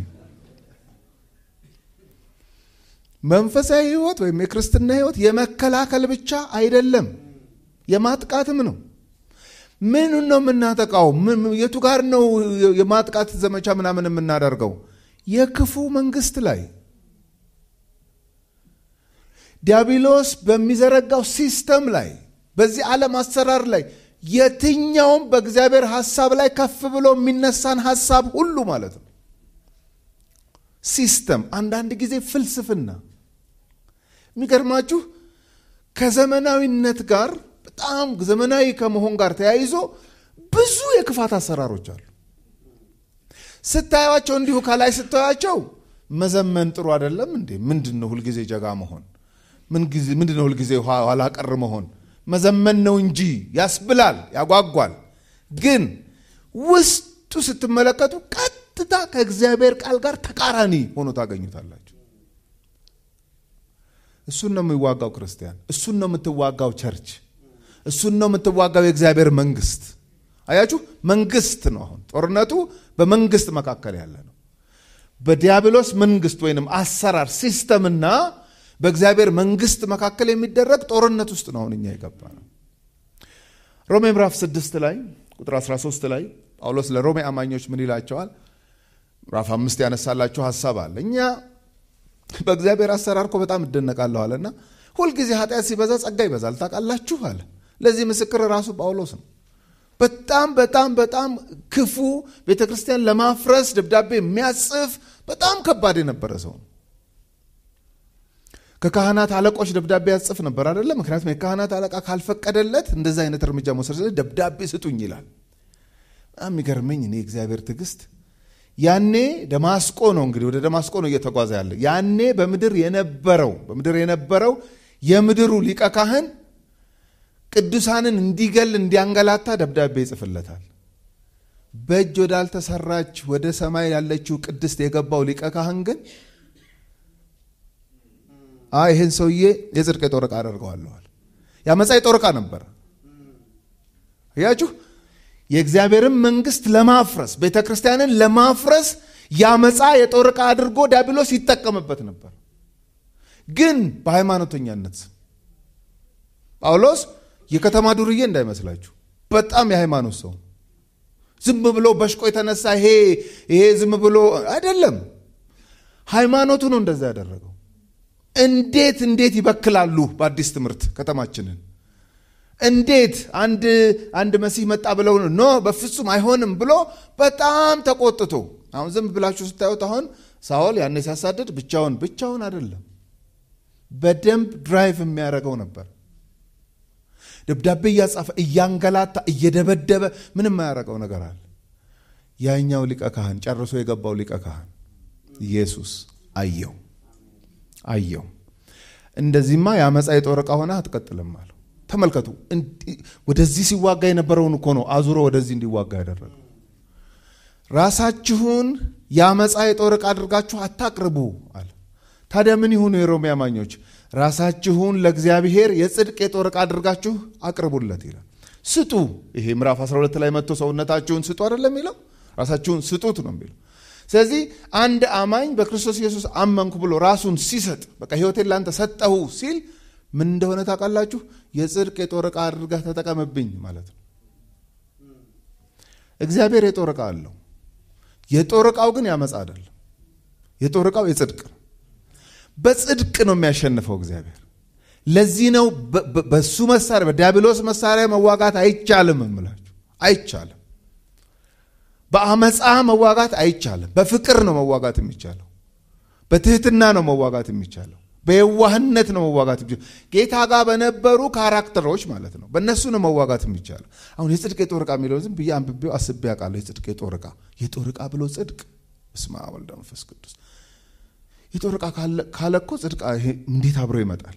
S2: መንፈሳዊ ህይወት ወይም የክርስትና ህይወት የመከላከል ብቻ አይደለም፣ የማጥቃትም ነው። ምኑን ነው የምናጠቃው? የቱ ጋር ነው የማጥቃት ዘመቻ ምናምን የምናደርገው? የክፉ መንግስት ላይ ዲያብሎስ በሚዘረጋው ሲስተም ላይ በዚህ ዓለም አሰራር ላይ የትኛውም በእግዚአብሔር ሐሳብ ላይ ከፍ ብሎ የሚነሳን ሐሳብ ሁሉ ማለት ነው። ሲስተም አንዳንድ ጊዜ ፍልስፍና። የሚገርማችሁ ከዘመናዊነት ጋር በጣም ዘመናዊ ከመሆን ጋር ተያይዞ ብዙ የክፋት አሰራሮች አሉ። ስታዩቸው እንዲሁ ከላይ ስታዩቸው መዘመን ጥሩ አይደለም እንዴ? ምንድን ነው ሁልጊዜ ጀጋ መሆን? ምንድን ነው ሁልጊዜ ኋላ ቀር መሆን? መዘመን ነው እንጂ ያስብላል፣ ያጓጓል። ግን ውስጡ ስትመለከቱ ቀጥታ ከእግዚአብሔር ቃል ጋር ተቃራኒ ሆኖ ታገኙታላችሁ። እሱን ነው የሚዋጋው ክርስቲያን፣ እሱን ነው የምትዋጋው ቸርች፣ እሱን ነው የምትዋጋው የእግዚአብሔር መንግስት። አያችሁ፣ መንግስት ነው። አሁን ጦርነቱ በመንግስት መካከል ያለ ነው። በዲያብሎስ መንግስት ወይንም አሰራር ሲስተምና በእግዚአብሔር መንግስት መካከል የሚደረግ ጦርነት ውስጥ ነው አሁን እኛ የገባ ነው። ሮሜ ምዕራፍ 6 ላይ ቁጥር 13 ላይ ጳውሎስ ለሮሜ አማኞች ምን ይላቸዋል? ምዕራፍ አምስት ያነሳላቸው ሀሳብ አለ። እኛ በእግዚአብሔር አሰራር እኮ በጣም እደነቃለሁ አለና ሁልጊዜ ኃጢአት ሲበዛ ጸጋ ይበዛል ታውቃላችሁ አለ። ለዚህ ምስክር ራሱ ጳውሎስ ነው። በጣም በጣም በጣም ክፉ ቤተ ክርስቲያን ለማፍረስ ደብዳቤ የሚያጽፍ በጣም ከባድ የነበረ ሰው ነው። ከካህናት አለቆች ደብዳቤ ያጽፍ ነበር አይደለም። ምክንያቱም የካህናት አለቃ ካልፈቀደለት እንደዚህ አይነት እርምጃ መውሰድ ስለ ደብዳቤ ስጡኝ ይላል። በጣም የሚገርመኝ እኔ እግዚአብሔር ትዕግስት ያኔ ደማስቆ ነው እንግዲህ ወደ ደማስቆ ነው እየተጓዘ ያለ። ያኔ በምድር የነበረው በምድር የነበረው የምድሩ ሊቀ ካህን ቅዱሳንን እንዲገል እንዲያንገላታ ደብዳቤ ይጽፍለታል። በእጅ ወዳልተሰራች ወደ ሰማይ ያለችው ቅድስት የገባው ሊቀ ካህን ግን አይ ይህን ሰውዬ የጽድቅ የጦር ዕቃ አደርገዋለዋል። ያመፃ የጦር ዕቃ ነበር። እያችሁ የእግዚአብሔርን መንግስት ለማፍረስ ቤተ ክርስቲያንን ለማፍረስ ያመፃ የጦር ዕቃ አድርጎ ዲያብሎስ ይጠቀምበት ነበር። ግን በሃይማኖተኛነት ስም ጳውሎስ የከተማ ዱርዬ እንዳይመስላችሁ በጣም የሃይማኖት ሰው ዝም ብሎ በሽቆ የተነሳ ይሄ ይሄ ዝም ብሎ አይደለም። ሃይማኖቱ ነው እንደዛ ያደረገው። እንዴት እንዴት ይበክላሉ በአዲስ ትምህርት ከተማችንን እንዴት አንድ አንድ መሲህ መጣ ብለው ኖ በፍጹም አይሆንም ብሎ በጣም ተቆጥቶ አሁን ዝም ብላችሁ ስታዩት አሁን ሳኦል ያኔ ሲያሳድድ ብቻውን ብቻውን አይደለም በደንብ ድራይቭ የሚያደርገው ነበር ደብዳቤ እያጻፈ እያንገላታ እየደበደበ ምንም የማያደርገው ነገር አለ ያኛው ሊቀ ካህን ጨርሶ የገባው ሊቀ ካህን ኢየሱስ አየው አየው እንደዚህማ የአመፃ የጦር ዕቃ ሆነ አትቀጥልም አለው ተመልከቱ ወደዚህ ሲዋጋ የነበረውን እኮ ነው አዙሮ ወደዚህ እንዲዋጋ ያደረገው ራሳችሁን የአመፃ የጦር ዕቃ አድርጋችሁ አታቅርቡ አለ ታዲያ ምን ይሁኑ የሮሜ አማኞች ራሳችሁን ለእግዚአብሔር የጽድቅ የጦር ዕቃ አድርጋችሁ አቅርቡለት ይላል ስጡ ይሄ ምዕራፍ 12 ላይ መጥቶ ሰውነታችሁን ስጡ አይደለም የሚለው ራሳችሁን ስጡት ነው የሚለው ስለዚህ አንድ አማኝ በክርስቶስ ኢየሱስ አመንኩ ብሎ ራሱን ሲሰጥ በቃ ህይወቴን ላንተ ሰጠሁ ሲል ምን እንደሆነ ታውቃላችሁ የጽድቅ የጦር ዕቃ አድርገህ ተጠቀምብኝ ማለት ነው እግዚአብሔር የጦር ዕቃ አለው የጦር ዕቃው ግን ያመፃ አይደለም የጦር ዕቃው የጽድቅ ነው በጽድቅ ነው የሚያሸንፈው እግዚአብሔር ለዚህ ነው በሱ መሳሪያ በዲያብሎስ መሳሪያ መዋጋት አይቻልም እምላችሁ አይቻልም በአመፃ መዋጋት አይቻልም በፍቅር ነው መዋጋት የሚቻለው በትህትና ነው መዋጋት የሚቻለው በየዋህነት ነው መዋጋት የሚቻለው ጌታ ጋር በነበሩ ካራክተሮች ማለት ነው በእነሱ ነው መዋጋት የሚቻለው አሁን የጽድቅ የጦር ዕቃ የሚለው ዝም ብዬ አንብቤው አስቤ አውቃለሁ የጽድቅ የጦር ዕቃ የጦር ዕቃ ብሎ ጽድቅ በስመ አብ ወወልድ ወመንፈስ ቅዱስ የጦር ዕቃ ካለ እኮ ጽድቅ እንዴት አብሮ ይመጣል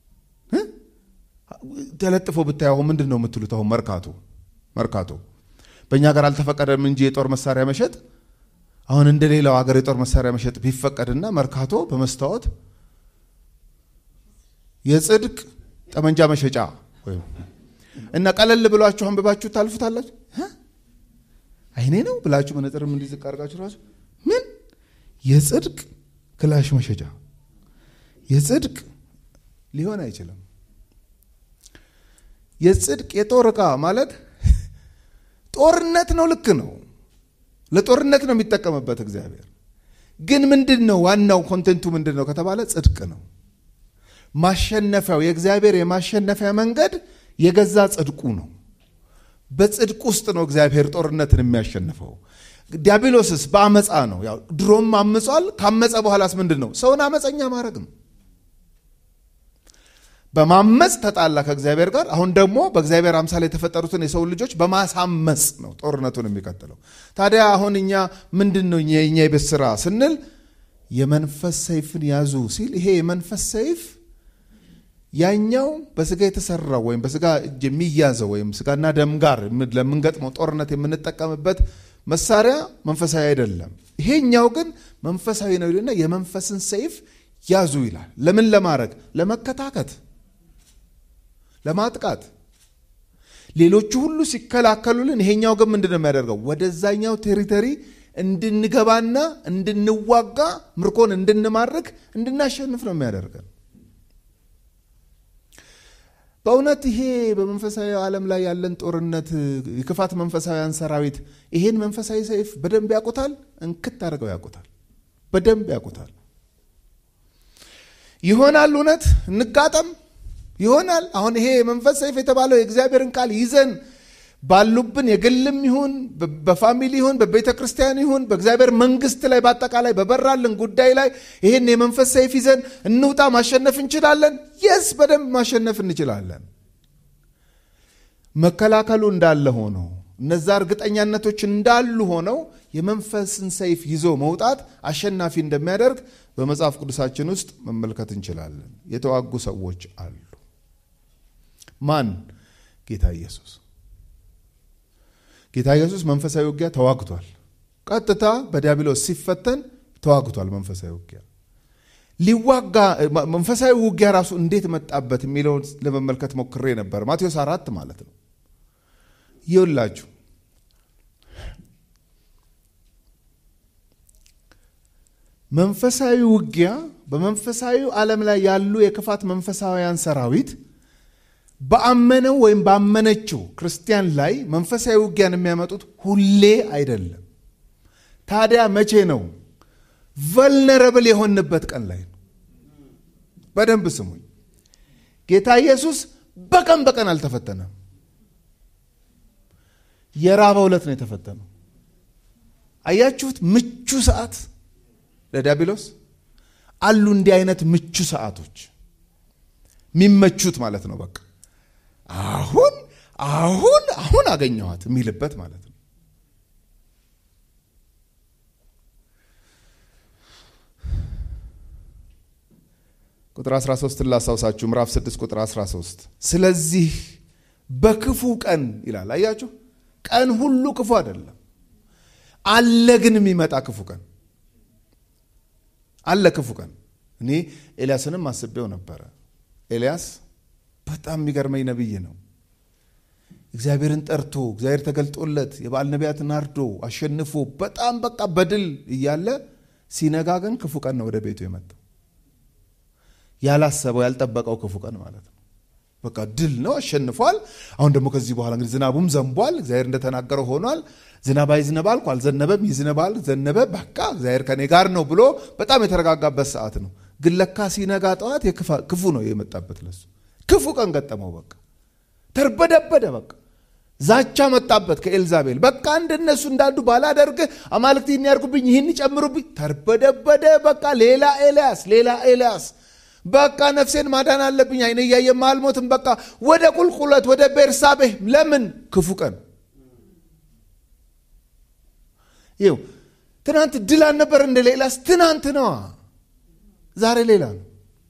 S2: ተለጥፎ ብታይ አሁን ምንድን ነው የምትሉት አሁን መርካቶ መርካቶ በእኛ ሀገር አልተፈቀደም እንጂ የጦር መሳሪያ መሸጥ አሁን እንደ ሌላው ሀገር የጦር መሳሪያ መሸጥ ቢፈቀድና መርካቶ በመስታወት የጽድቅ ጠመንጃ መሸጫ እና ቀለል ብሏችሁ አንብባችሁ ታልፉታላችሁ አይኔ ነው ብላችሁ መነጽርም እንዲዝቅ አድርጋችሁ ራሱ ምን የጽድቅ ክላሽ መሸጫ የጽድቅ ሊሆን አይችልም የጽድቅ የጦር ዕቃ ማለት ጦርነት ነው ልክ ነው ለጦርነት ነው የሚጠቀምበት እግዚአብሔር ግን ምንድን ነው ዋናው ኮንቴንቱ ምንድን ነው ከተባለ ጽድቅ ነው ማሸነፊያው የእግዚአብሔር የማሸነፊያ መንገድ የገዛ ጽድቁ ነው በጽድቅ ውስጥ ነው እግዚአብሔር ጦርነትን የሚያሸንፈው ዲያብሎስስ በአመፃ ነው ያው ድሮም አምጿል ካመፀ በኋላስ ምንድን ነው ሰውን አመፀኛ ማድረግ ነው በማመፅ ተጣላ ከእግዚአብሔር ጋር አሁን ደግሞ በእግዚአብሔር አምሳል የተፈጠሩትን የሰው ልጆች በማሳመፅ ነው ጦርነቱን የሚቀጥለው ታዲያ አሁን እኛ ምንድን ነው የእኛ የቤት ስራ ስንል የመንፈስ ሰይፍን ያዙ ሲል ይሄ የመንፈስ ሰይፍ ያኛው በስጋ የተሰራው ወይም በስጋ እጅ የሚያዘው ወይም ስጋና ደም ጋር ለምንገጥመው ጦርነት የምንጠቀምበት መሳሪያ መንፈሳዊ አይደለም ይሄኛው ግን መንፈሳዊ ነው ይልና የመንፈስን ሰይፍ ያዙ ይላል ለምን ለማድረግ ለመከታከት ለማጥቃት ሌሎቹ ሁሉ ሲከላከሉልን ይሄኛው ግን ምንድን ነው የሚያደርገው ወደዛኛው ቴሪተሪ እንድንገባና እንድንዋጋ ምርኮን እንድንማርክ እንድናሸንፍ ነው የሚያደርገን በእውነት ይሄ በመንፈሳዊ ዓለም ላይ ያለን ጦርነት የክፋት መንፈሳዊያን ሰራዊት ይሄን መንፈሳዊ ሰይፍ በደንብ ያውቁታል እንክት አድርገው ያውቁታል በደንብ ያውቁታል ይሆናል እውነት እንጋጠም ይሆናል አሁን ይሄ የመንፈስ ሰይፍ የተባለው የእግዚአብሔርን ቃል ይዘን ባሉብን የግልም ይሁን በፋሚሊ ይሁን በቤተ ክርስቲያን ይሁን በእግዚአብሔር መንግስት ላይ በአጠቃላይ በበራልን ጉዳይ ላይ ይህን የመንፈስ ሰይፍ ይዘን እንውጣ። ማሸነፍ እንችላለን። የስ በደንብ ማሸነፍ እንችላለን። መከላከሉ እንዳለ ሆኖ እነዛ እርግጠኛነቶች እንዳሉ ሆነው የመንፈስን ሰይፍ ይዞ መውጣት አሸናፊ እንደሚያደርግ በመጽሐፍ ቅዱሳችን ውስጥ መመልከት እንችላለን። የተዋጉ ሰዎች አሉ። ማን? ጌታ ኢየሱስ። ጌታ ኢየሱስ መንፈሳዊ ውጊያ ተዋግቷል። ቀጥታ በዲያብሎስ ሲፈተን ተዋግቷል። መንፈሳዊ ውጊያ ሊዋጋ መንፈሳዊ ውጊያ ራሱ እንዴት መጣበት የሚለውን ለመመልከት ሞክሬ ነበር። ማቴዎስ አራት ማለት ነው። ይውላችሁ መንፈሳዊ ውጊያ በመንፈሳዊ ዓለም ላይ ያሉ የክፋት መንፈሳውያን ሰራዊት በአመነው ወይም ባመነችው ክርስቲያን ላይ መንፈሳዊ ውጊያን የሚያመጡት ሁሌ አይደለም። ታዲያ መቼ ነው? ቨልነረብል የሆንበት ቀን ላይ ነው። በደንብ ስሙኝ። ጌታ ኢየሱስ በቀን በቀን አልተፈተነም። የራበው ዕለት ነው የተፈተነው። አያችሁት? ምቹ ሰዓት ለዲያብሎስ አሉ። እንዲህ አይነት ምቹ ሰዓቶች የሚመቹት ማለት ነው። በቃ አሁን አሁን አሁን አገኘኋት የሚልበት ማለት ነው። ቁጥር 13 ላስታውሳችሁ፣ ምዕራፍ 6 ቁጥር 13 ስለዚህ በክፉ ቀን ይላል። አያችሁ፣ ቀን ሁሉ ክፉ አይደለም አለ፣ ግን የሚመጣ ክፉ ቀን አለ። ክፉ ቀን እኔ ኤልያስንም አስቤው ነበረ። ኤልያስ በጣም የሚገርመኝ ነቢይ ነው። እግዚአብሔርን ጠርቶ እግዚአብሔር ተገልጦለት የበዓል ነቢያትን አርዶ አሸንፎ በጣም በቃ በድል እያለ ሲነጋ ግን ክፉ ቀን ነው ወደ ቤቱ የመጣው። ያላሰበው ያልጠበቀው ክፉ ቀን ማለት ነው። በቃ ድል ነው፣ አሸንፏል። አሁን ደግሞ ከዚህ በኋላ እንግዲህ ዝናቡም ዘንቧል፣ እግዚአብሔር እንደተናገረው ሆኗል። ዝናብ አይዝነብ አልኩ፣ አልዘነበም፣ ይዝነባል፣ ዘነበ፣ በቃ እግዚአብሔር ከኔ ጋር ነው ብሎ በጣም የተረጋጋበት ሰዓት ነው። ግን ለካ ሲነጋ ጠዋት ክፉ ነው የመጣበት ለሱ። ክፉ ቀን ገጠመው። በቃ ተርበደበደ። በቃ ዛቻ መጣበት ከኤልዛቤል። በቃ እንደነሱ እንዳሉ ባላደርግህ አማልክት ይህን ያርጉብኝ፣ ይህን ይጨምሩብኝ። ተርበደበደ። በቃ ሌላ ኤልያስ፣ ሌላ ኤልያስ በቃ ነፍሴን ማዳን አለብኝ፣ አይነ እያየ አልሞትም። በቃ ወደ ቁልቁለት ወደ ቤርሳቤህ። ለምን ክፉ ቀን ይው ትናንት ድል አልነበር እንደ ሌላስ? ትናንት ነዋ። ዛሬ ሌላ ነው።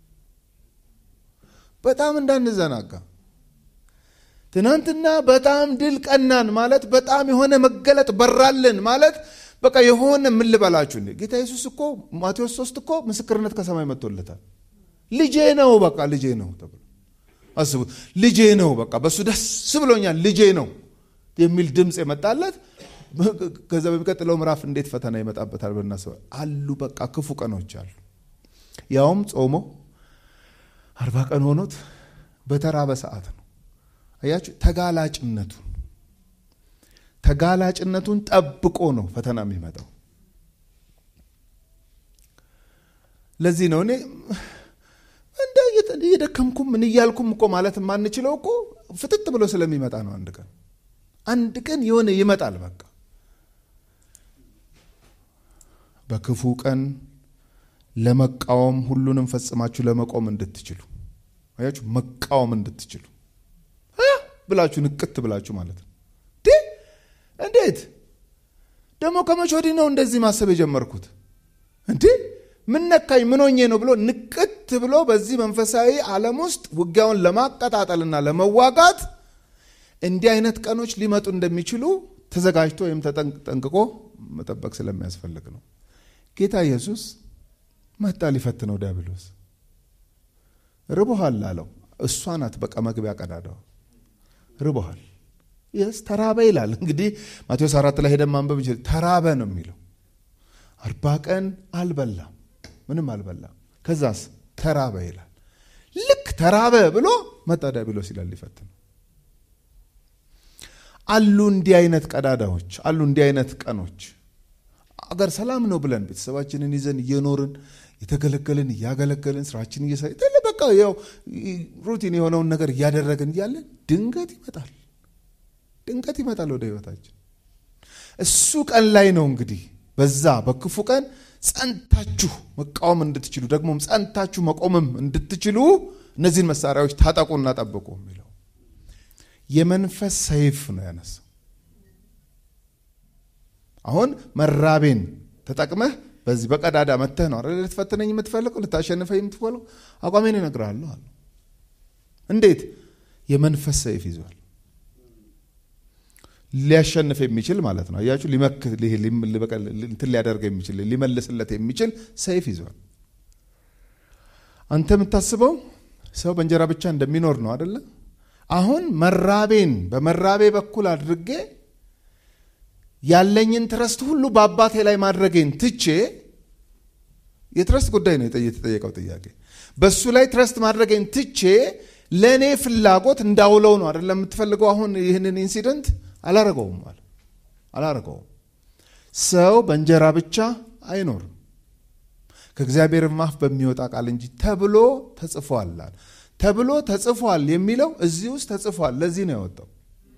S2: በጣም እንዳንዘናጋ። ትናንትና በጣም ድል ቀናን ማለት በጣም የሆነ መገለጥ በራልን ማለት በቃ የሆነ ምን ልበላችሁ፣ ጌታ ኢየሱስ እኮ ማቴዎስ ሶስት እኮ ምስክርነት ከሰማይ መጥቶለታል። ልጄ ነው በቃ ልጄ ነው ተብሎ አስቡት። ልጄ ነው በቃ በእሱ ደስ ብሎኛል፣ ልጄ ነው የሚል ድምፅ የመጣለት ከዛ በሚቀጥለው ምዕራፍ እንዴት ፈተና ይመጣበታል ብናስበ አሉ። በቃ ክፉ ቀኖች አሉ። ያውም ጾሞ አርባ ቀን ሆኖት በተራበ ሰዓት ነው። አያችሁ ተጋላጭነቱን ተጋላጭነቱን ጠብቆ ነው ፈተና የሚመጣው። ለዚህ ነው እኔ እንደ እየደከምኩም ምን እያልኩም እኮ ማለት የማንችለው እኮ ፍጥጥ ብሎ ስለሚመጣ ነው። አንድ ቀን አንድ ቀን የሆነ ይመጣል። በቃ በክፉ ቀን ለመቃወም ሁሉንም ፈጽማችሁ ለመቆም እንድትችሉ አያችሁ፣ መቃወም እንድትችሉ ብላችሁ ንቅት ብላችሁ ማለት ነው። እንዴት ደግሞ ከመቼ ወዲህ ነው እንደዚህ ማሰብ የጀመርኩት? እንዴ ምን ነካኝ? ምን ሆኜ ነው ብሎ ንቅት ብሎ በዚህ መንፈሳዊ ዓለም ውስጥ ውጊያውን ለማቀጣጠልና ለመዋጋት እንዲህ አይነት ቀኖች ሊመጡ እንደሚችሉ ተዘጋጅቶ ወይም ተጠንቅቆ መጠበቅ ስለሚያስፈልግ ነው። ጌታ ኢየሱስ መጣ ሊፈትነው ዲያብሎስ። ርቦሃል አለው። እሷ ናት በቃ መግቢያ ቀዳዳው። ርቦሃል የስ ተራበ ይላል። እንግዲህ ማቴዎስ አራት ላይ ሄደን ማንበብ እንችል። ተራበ ነው የሚለው። አርባ ቀን አልበላም፣ ምንም አልበላም። ከዛስ ተራበ ይላል። ልክ ተራበ ብሎ መጣ ዲያብሎስ ይላል ሊፈትነው። አሉ እንዲህ አይነት ቀዳዳዎች አሉ፣ እንዲህ አይነት ቀኖች አገር ሰላም ነው ብለን ቤተሰባችንን ይዘን እየኖርን የተገለገልን እያገለገልን ስራችን እየሰ በቃ ያው ሩቲን የሆነውን ነገር እያደረግን እያለን ድንገት ይመጣል ድንገት ይመጣል ወደ ህይወታችን። እሱ ቀን ላይ ነው እንግዲህ በዛ በክፉ ቀን ጸንታችሁ መቃወም እንድትችሉ ደግሞም ጸንታችሁ መቆምም እንድትችሉ እነዚህን መሳሪያዎች ታጠቁና ጠብቁ የሚለው የመንፈስ ሰይፍ ነው ያነሳው። አሁን መራቤን ተጠቅመህ በዚህ በቀዳዳ መተህ ነው አይደል ልትፈትነኝ የምትፈልገው ልታሸንፈኝ የምትፈልገው አቋሜን እነግርሃለሁ አለ። እንዴት? የመንፈስ ሰይፍ ይዟል። ሊያሸንፍ የሚችል ማለት ነው። አያችሁ፣ ሊመክት እንትን ሊያደርግ የሚችል ሊመልስለት የሚችል ሰይፍ ይዟል። አንተ የምታስበው ሰው በእንጀራ ብቻ እንደሚኖር ነው አደለ? አሁን መራቤን በመራቤ በኩል አድርጌ ያለኝን ትረስት ሁሉ በአባቴ ላይ ማድረጌን ትቼ የትረስት ጉዳይ ነው የተጠየቀው ጥያቄ። በእሱ ላይ ትረስት ማድረጌን ትቼ ለእኔ ፍላጎት እንዳውለው ነው አደለም የምትፈልገው? አሁን ይህንን ኢንሲደንት አላረገውም አለ አላረገውም። ሰው በእንጀራ ብቻ አይኖርም ከእግዚአብሔር አፍ በሚወጣ ቃል እንጂ ተብሎ ተጽፏል። ተብሎ ተጽፏል የሚለው እዚህ ውስጥ ተጽፏል። ለዚህ ነው ያወጣው።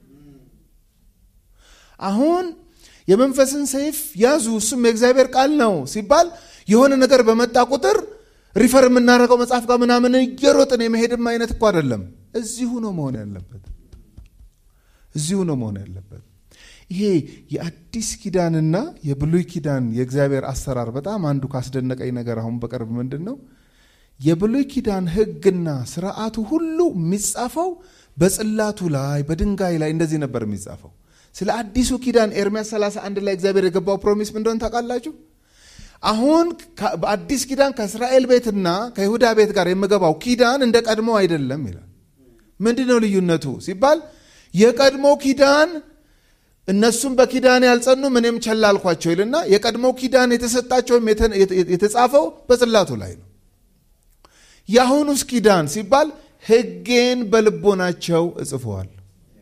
S2: አሁን የመንፈስን ሰይፍ ያዙ፣ እሱም የእግዚአብሔር ቃል ነው ሲባል የሆነ ነገር በመጣ ቁጥር ሪፈር የምናደርገው መጽሐፍ ጋር ምናምን እየሮጥን የመሄድም አይነት እኮ አይደለም። እዚሁ ነው መሆን ያለበት። እዚሁ ነው መሆን ያለበት። ይሄ የአዲስ ኪዳንና የብሉይ ኪዳን የእግዚአብሔር አሰራር በጣም አንዱ ካስደነቀኝ ነገር አሁን በቅርብ ምንድን ነው የብሉይ ኪዳን ሕግና ስርዓቱ ሁሉ የሚጻፈው በጽላቱ ላይ በድንጋይ ላይ እንደዚህ ነበር የሚጻፈው። ስለ አዲሱ ኪዳን ኤርሚያስ 31 ላይ እግዚአብሔር የገባው ፕሮሚስ ምን እንደሆነ ታውቃላችሁ? አሁን በአዲስ ኪዳን ከእስራኤል ቤትና ከይሁዳ ቤት ጋር የምገባው ኪዳን እንደ ቀድሞ አይደለም ይላል። ምንድን ነው ልዩነቱ ሲባል የቀድሞ ኪዳን እነሱም በኪዳን ያልጸኑም እኔም ቸል አልኳቸው ይልና የቀድሞ ኪዳን የተሰጣቸውም የተጻፈው በጽላቱ ላይ ነው። የአሁኑስ ኪዳን ሲባል ሕጌን በልቦናቸው እጽፈዋል።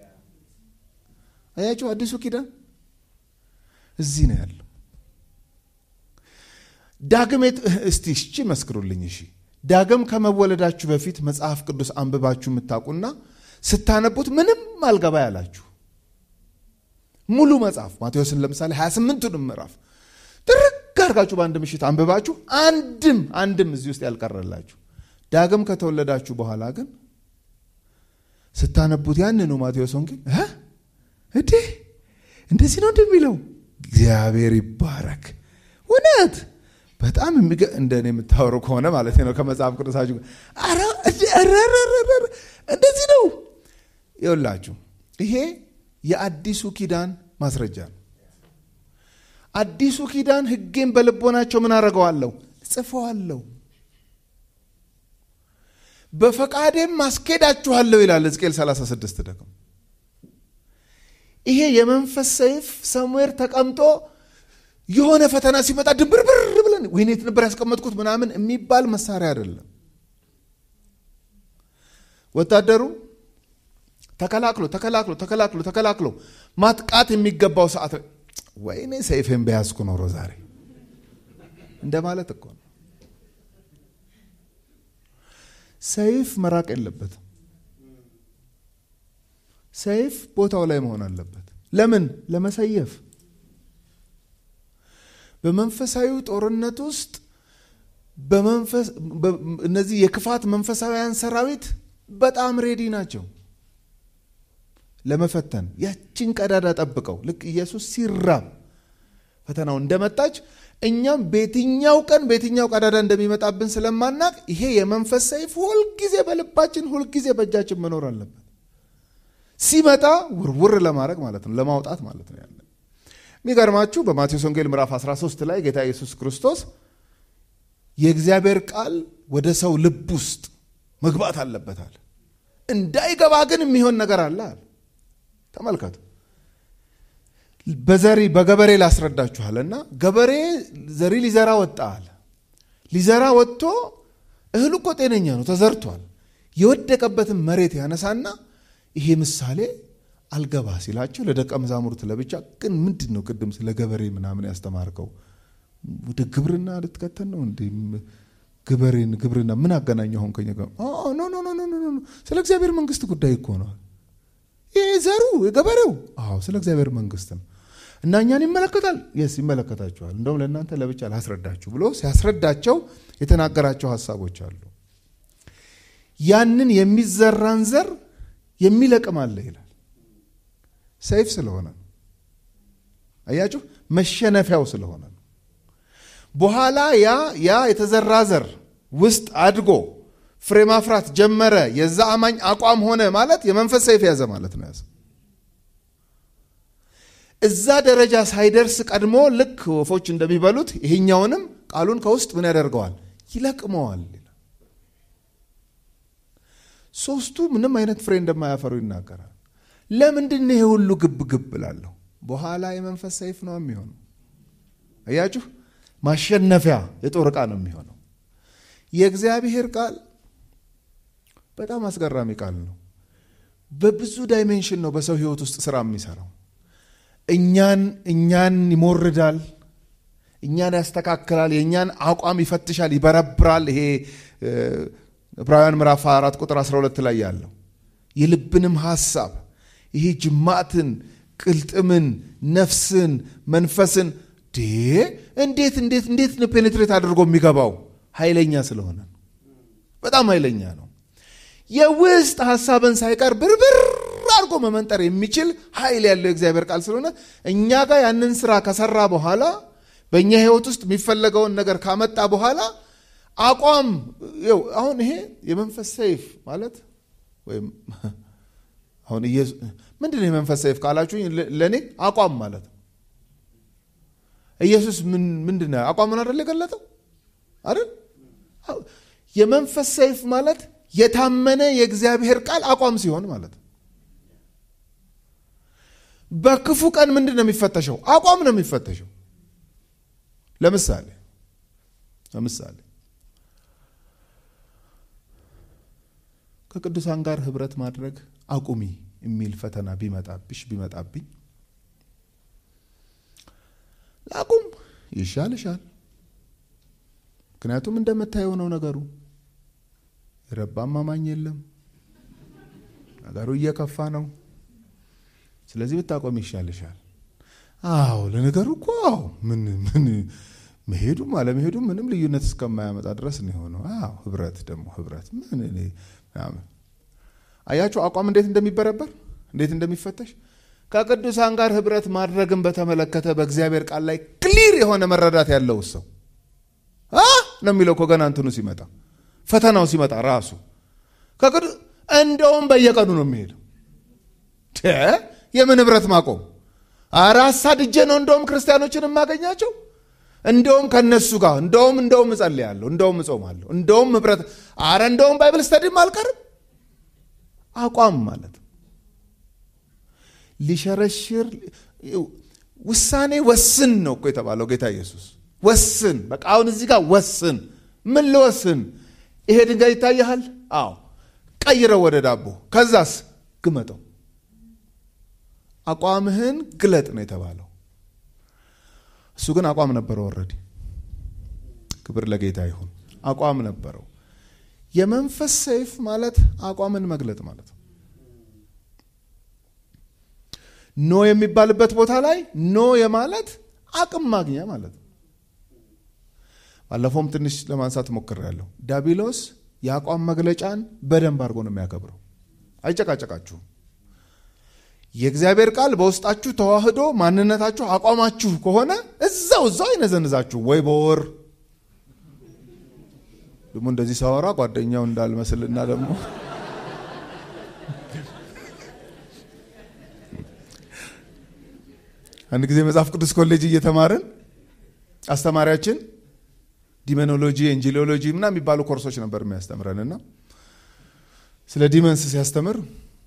S2: አያችሁ፣ አዲሱ ኪዳን እዚህ ነው ያለው። ዳግም እስቲ እሺ መስክሩልኝ። እሺ ዳግም ከመወለዳችሁ በፊት መጽሐፍ ቅዱስ አንብባችሁ የምታውቁና ስታነቡት ምንም አልገባ ያላችሁ ሙሉ መጽሐፍ ማቴዎስን ለምሳሌ 28ቱንም ምዕራፍ ጥርግ አድርጋችሁ በአንድ ምሽት አንብባችሁ አንድም አንድም እዚህ ውስጥ ያልቀረላችሁ ዳግም ከተወለዳችሁ በኋላ ግን ስታነቡት ያንኑ ማቴዎስ ወንጌል እንዴ እንደዚህ ነው እንደሚለው እግዚአብሔር ይባረክ። እውነት በጣም እንደ እኔ የምታወሩ ከሆነ ማለት ነው ከመጽሐፍ ቅዱሳችሁ እንደዚህ ነው ይውላችሁ። ይሄ የአዲሱ ኪዳን ማስረጃ ነው። አዲሱ ኪዳን ሕጌን በልቦናቸው ምን አደርገዋለሁ? ጽፈዋለሁ፣ በፈቃዴም ማስኬዳችኋለሁ ይላል ሕዝቅኤል 36 ደግሞ ይሄ የመንፈስ ሰይፍ ሰሙዌር ተቀምጦ የሆነ ፈተና ሲመጣ ድብርብር ብለን ወይኔ የት ነበር ያስቀመጥኩት ምናምን የሚባል መሳሪያ አይደለም። ወታደሩ ተከላክሎ ተከላክሎ ተከላክሎ ተከላክሎ ማጥቃት የሚገባው ሰዓት ወይኔ ሰይፌን በያዝኩ ኖሮ ዛሬ እንደማለት እኮ ነው። ሰይፍ መራቅ የለበትም። ሰይፍ ቦታው ላይ መሆን አለበት። ለምን? ለመሰየፍ። በመንፈሳዊ ጦርነት ውስጥ እነዚህ የክፋት መንፈሳዊያን ሰራዊት በጣም ሬዲ ናቸው ለመፈተን። ያችን ቀዳዳ ጠብቀው ልክ ኢየሱስ ሲራብ ፈተናው እንደመጣች እኛም በየትኛው ቀን በየትኛው ቀዳዳ እንደሚመጣብን ስለማናቅ ይሄ የመንፈስ ሰይፍ ሁልጊዜ በልባችን ሁልጊዜ በእጃችን መኖር አለበት። ሲመጣ ውርውር ለማድረግ ማለት ነው፣ ለማውጣት ማለት ነው። ያለ የሚገርማችሁ በማቴዎስ ወንጌል ምዕራፍ 13 ላይ ጌታ ኢየሱስ ክርስቶስ የእግዚአብሔር ቃል ወደ ሰው ልብ ውስጥ መግባት አለበታል። እንዳይገባ ግን የሚሆን ነገር አለ አለ። ተመልከቱ። በዘሪ በገበሬ ላስረዳችኋል እና ገበሬ ዘሪ ሊዘራ ወጣ አለ። ሊዘራ ወጥቶ እህሉ እኮ ጤነኛ ነው፣ ተዘርቷል። የወደቀበትን መሬት ያነሳና ይሄ ምሳሌ አልገባ ሲላቸው ለደቀ መዛሙርት ለብቻ ግን ምንድን ነው ቅድም ስለ ገበሬ ምናምን ያስተማርከው ወደ ግብርና ልትከተል ነው እንዴ? ግበሬን ግብርና ምን አገናኘው? አሁን ከኛ ጋር ኖ ኖ ኖ ኖ ኖ ስለ እግዚአብሔር መንግስት ጉዳይ እኮ ነው። ይህ ዘሩ የገበሬው አዎ ስለ እግዚአብሔር መንግስት ነው እና እኛን ይመለከታል የስ ይመለከታችኋል እንደውም ለእናንተ ለብቻ ላስረዳችሁ ብሎ ሲያስረዳቸው የተናገራቸው ሀሳቦች አሉ ያንን የሚዘራን ዘር የሚለቅም አለ ይላል ሰይፍ ስለሆነ ነው አያችሁ መሸነፊያው ስለሆነ ነው በኋላ ያ ያ የተዘራ ዘር ውስጥ አድጎ ፍሬ ማፍራት ጀመረ የዛ አማኝ አቋም ሆነ ማለት የመንፈስ ሰይፍ ያዘ ማለት ነው ያዘ እዛ ደረጃ ሳይደርስ ቀድሞ ልክ ወፎች እንደሚበሉት ይሄኛውንም ቃሉን ከውስጥ ምን ያደርገዋል ይለቅመዋል ሶስቱ ምንም አይነት ፍሬ እንደማያፈሩ ይናገራል ለምንድን ይሄ ሁሉ ግብ ግብ ላለሁ በኋላ የመንፈስ ሰይፍ ነው የሚሆነው አያችሁ ማሸነፊያ የጦር ዕቃ ነው የሚሆነው የእግዚአብሔር ቃል በጣም አስገራሚ ቃል ነው በብዙ ዳይሜንሽን ነው በሰው ህይወት ውስጥ ስራ የሚሰራው እኛን እኛን ይሞርዳል እኛን ያስተካክላል የእኛን አቋም ይፈትሻል ይበረብራል ይሄ ዕብራውያን ምዕራፍ 4 ቁጥር 12 ላይ ያለው የልብንም ሐሳብ ይሄ ጅማትን ቅልጥምን ነፍስን መንፈስን እንዴት እንዴት እንዴት ነው ፔኔትሬት አድርጎ የሚገባው ኃይለኛ ስለሆነ በጣም ኃይለኛ ነው የውስጥ ሐሳብን ሳይቀር ብርብር አድርጎ መመንጠር የሚችል ኃይል ያለው የእግዚአብሔር ቃል ስለሆነ እኛ ጋር ያንን ስራ ከሰራ በኋላ በእኛ ህይወት ውስጥ የሚፈለገውን ነገር ካመጣ በኋላ አቋም አሁን ይሄ የመንፈስ ሰይፍ ማለት ወይም አሁን ምንድን ነው የመንፈስ ሰይፍ ካላችሁ ለእኔ አቋም ማለት ነው ኢየሱስ ምንድን ነው አቋምን አደለ የገለጠው አይደል የመንፈስ ሰይፍ ማለት የታመነ የእግዚአብሔር ቃል አቋም ሲሆን ማለት ነው በክፉ ቀን ምንድን ነው የሚፈተሸው አቋም ነው የሚፈተሸው ለምሳሌ ለምሳሌ ከቅዱሳን ጋር ህብረት ማድረግ አቁሚ የሚል ፈተና ቢመጣብሽ ቢመጣብኝ ላቁም ይሻል ይሻል ምክንያቱም እንደምታየው ነው ነገሩ የረባም አማኝ የለም ነገሩ እየከፋ ነው ስለዚህ ብታቆም ይሻልሻል አዎ ለነገሩ እኮ አዎ ምን ምን መሄዱም አለመሄዱም ምንም ልዩነት እስከማያመጣ ድረስ ነው የሆነው አዎ ህብረት ደግሞ ህብረት ምን እኔ ምናምን አያችሁ አቋም እንዴት እንደሚበረበር እንዴት እንደሚፈተሽ ከቅዱሳን ጋር ህብረት ማድረግን በተመለከተ በእግዚአብሔር ቃል ላይ ክሊር የሆነ መረዳት ያለው ሰው ነው የሚለው እኮ ገና እንትኑ ሲመጣ ፈተናው ሲመጣ ራሱ እንደውም በየቀኑ ነው የሚሄደው የምን ህብረት ማቆም አረ አሳድጄ ነው እንደውም ክርስቲያኖችን የማገኛቸው እንደውም ከነሱ ጋር እንደውም እንደውም እጸልያለሁ እንደውም እጾማለሁ እንደውም ህብረት አረ እንደውም ባይብል ስተዲም አልቀርም አቋም ማለት ሊሸረሽር ውሳኔ ወስን ነው እኮ የተባለው ጌታ ኢየሱስ ወስን በቃ አሁን እዚህ ጋር ወስን ምን ልወስን ይሄ ድንጋይ ይታይሃል አዎ ቀይረው ወደ ዳቦ ከዛስ ግመጠው አቋምህን ግለጥ ነው የተባለው እሱ ግን አቋም ነበረው ወረዲ ክብር ለጌታ ይሁን አቋም ነበረው የመንፈስ ሰይፍ ማለት አቋምን መግለጥ ማለት ነው ኖ የሚባልበት ቦታ ላይ ኖ የማለት አቅም ማግኛ ማለት ነው ባለፈውም ትንሽ ለማንሳት ሞክሬያለሁ ዳቢሎስ የአቋም መግለጫን በደንብ አድርጎ ነው የሚያከብረው አይጨቃጨቃችሁም የእግዚአብሔር ቃል በውስጣችሁ ተዋህዶ ማንነታችሁ አቋማችሁ ከሆነ እዛው እዛው አይነዘንዛችሁ ወይ በወር ደግሞ እንደዚህ ሳወራ ጓደኛው እንዳልመስልና ደግሞ አንድ ጊዜ መጽሐፍ ቅዱስ ኮሌጅ እየተማርን አስተማሪያችን ዲመኖሎጂ ኤንጂሎሎጂ ምና የሚባሉ ኮርሶች ነበር የሚያስተምረን እና ስለ ዲመንስ ሲያስተምር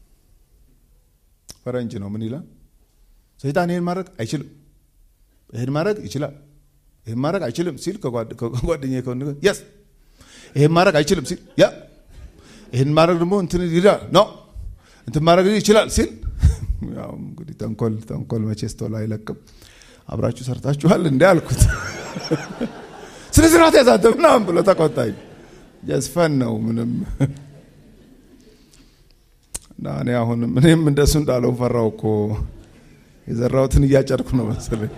S2: ፈረንጅ ነው ምን ይላል ሰይጣን ይህን ማድረግ አይችልም ይህን ማድረግ ይችላል ይህን ማድረግ አይችልም ሲል ከጓደኛ ከሆን የስ ይህን ማድረግ አይችልም ሲል ያ ይህን ማድረግ ደግሞ እንትን ይላል ነው እንትን ማድረግ ይችላል ሲል ያው እንግዲህ ተንኮል ተንኮል መቼስ ቶሎ አይለቅም አብራችሁ ሰርታችኋል እንዲ አልኩት ስነ ስርዓት ያዛተ ምናምን ብሎ ተቆጣኝ ጀስፈን ነው ምንም እና እኔ አሁንም እኔም እንደሱ እንዳለው ፈራው እኮ የዘራሁትን እያጨድኩ ነው መሰለኝ።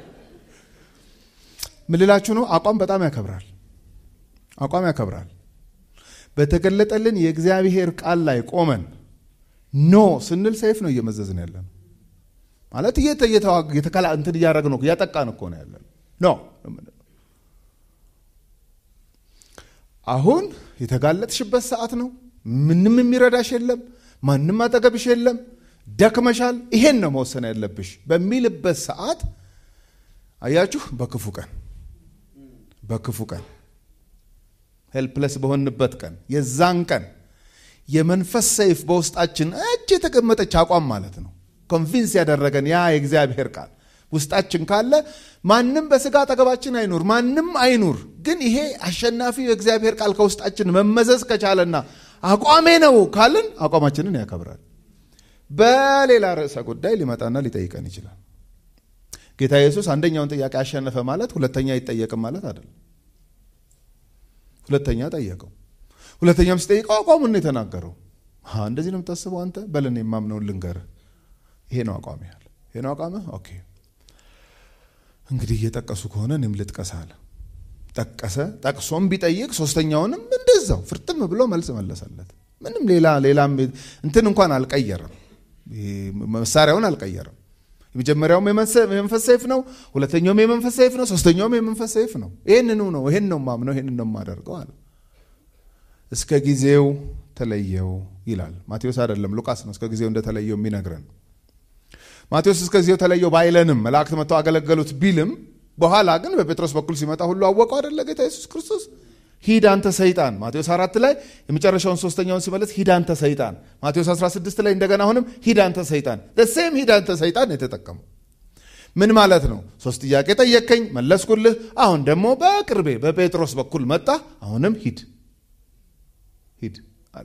S2: ምን ልላችሁ ነው? አቋም በጣም ያከብራል። አቋም ያከብራል። በተገለጠልን የእግዚአብሔር ቃል ላይ ቆመን ኖ ስንል ሰይፍ ነው እየመዘዝን ያለ ነው ማለት እየተከላ እንትን እያደረግን ነው እያጠቃን እኮ ነው ያለ ኖ አሁን የተጋለጥሽበት ሰዓት ነው። ምንም የሚረዳሽ የለም፣ ማንም አጠገብሽ የለም፣ ደክመሻል፣ ይሄን ነው መወሰን ያለብሽ በሚልበት ሰዓት አያችሁ፣ በክፉ ቀን በክፉ ቀን ሄልፕለስ በሆንበት ቀን የዛን ቀን የመንፈስ ሰይፍ በውስጣችን እጅ የተቀመጠች አቋም ማለት ነው። ኮንቪንስ ያደረገን ያ የእግዚአብሔር ቃል ውስጣችን ካለ ማንም በስጋ አጠገባችን አይኑር፣ ማንም አይኑር። ግን ይሄ አሸናፊው የእግዚአብሔር ቃል ከውስጣችን መመዘዝ ከቻለና አቋሜ ነው ካልን አቋማችንን ያከብራል። በሌላ ርዕሰ ጉዳይ ሊመጣና ሊጠይቀን ይችላል። ጌታ ኢየሱስ አንደኛውን ጥያቄ አሸነፈ ማለት ሁለተኛ አይጠየቅም ማለት አይደለም። ሁለተኛ ጠየቀው። ሁለተኛም ሲጠይቀው አቋሙን ነው የተናገረው። እንደዚህ ነው የምታስበው አንተ? በለን የማምነውን ልንገርህ። ይሄ ነው አቋም ያለ ይሄ ነው አቋምህ። ኦኬ እንግዲህ እየጠቀሱ ከሆነ እኔም ልጥቀስ አለ። ጠቀሰ። ጠቅሶም ቢጠይቅ ሶስተኛውንም እንደዛው ፍርጥም ብሎ መልስ መለሰለት። ምንም ሌላ ሌላም እንትን እንኳን አልቀየረም። መሳሪያውን አልቀየረም። የመጀመሪያውም የመንፈስ ሰይፍ ነው። ሁለተኛውም የመንፈስ ሰይፍ ነው። ሶስተኛውም የመንፈስ ሰይፍ ነው። ይህንኑ ነው ይህን ነው ማምነው ይህን ነው የማደርገው አለ። እስከ ጊዜው ተለየው ይላል ማቴዎስ አይደለም ሉቃስ ነው እስከ ጊዜው እንደተለየው የሚነግረን። ማቴዎስ እስከ ጊዜው ተለየው ባይለንም መላእክት መጥተው አገለገሉት ቢልም በኋላ ግን በጴጥሮስ በኩል ሲመጣ ሁሉ አወቀው አደለ ጌታ ኢየሱስ ክርስቶስ ሂድ አንተ ሰይጣን ማቴዎስ አራት ላይ የመጨረሻውን ሶስተኛውን ሲመለስ ሂድ አንተ ሰይጣን ማቴዎስ 16 ላይ እንደገና አሁንም ሂድ አንተ ሰይጣን ሴም ሂድ አንተ ሰይጣን የተጠቀመው ምን ማለት ነው ሶስት ጥያቄ ጠየቅከኝ መለስኩልህ አሁን ደግሞ በቅርቤ በጴጥሮስ በኩል መጣ አሁንም ሂድ ሂድ አለ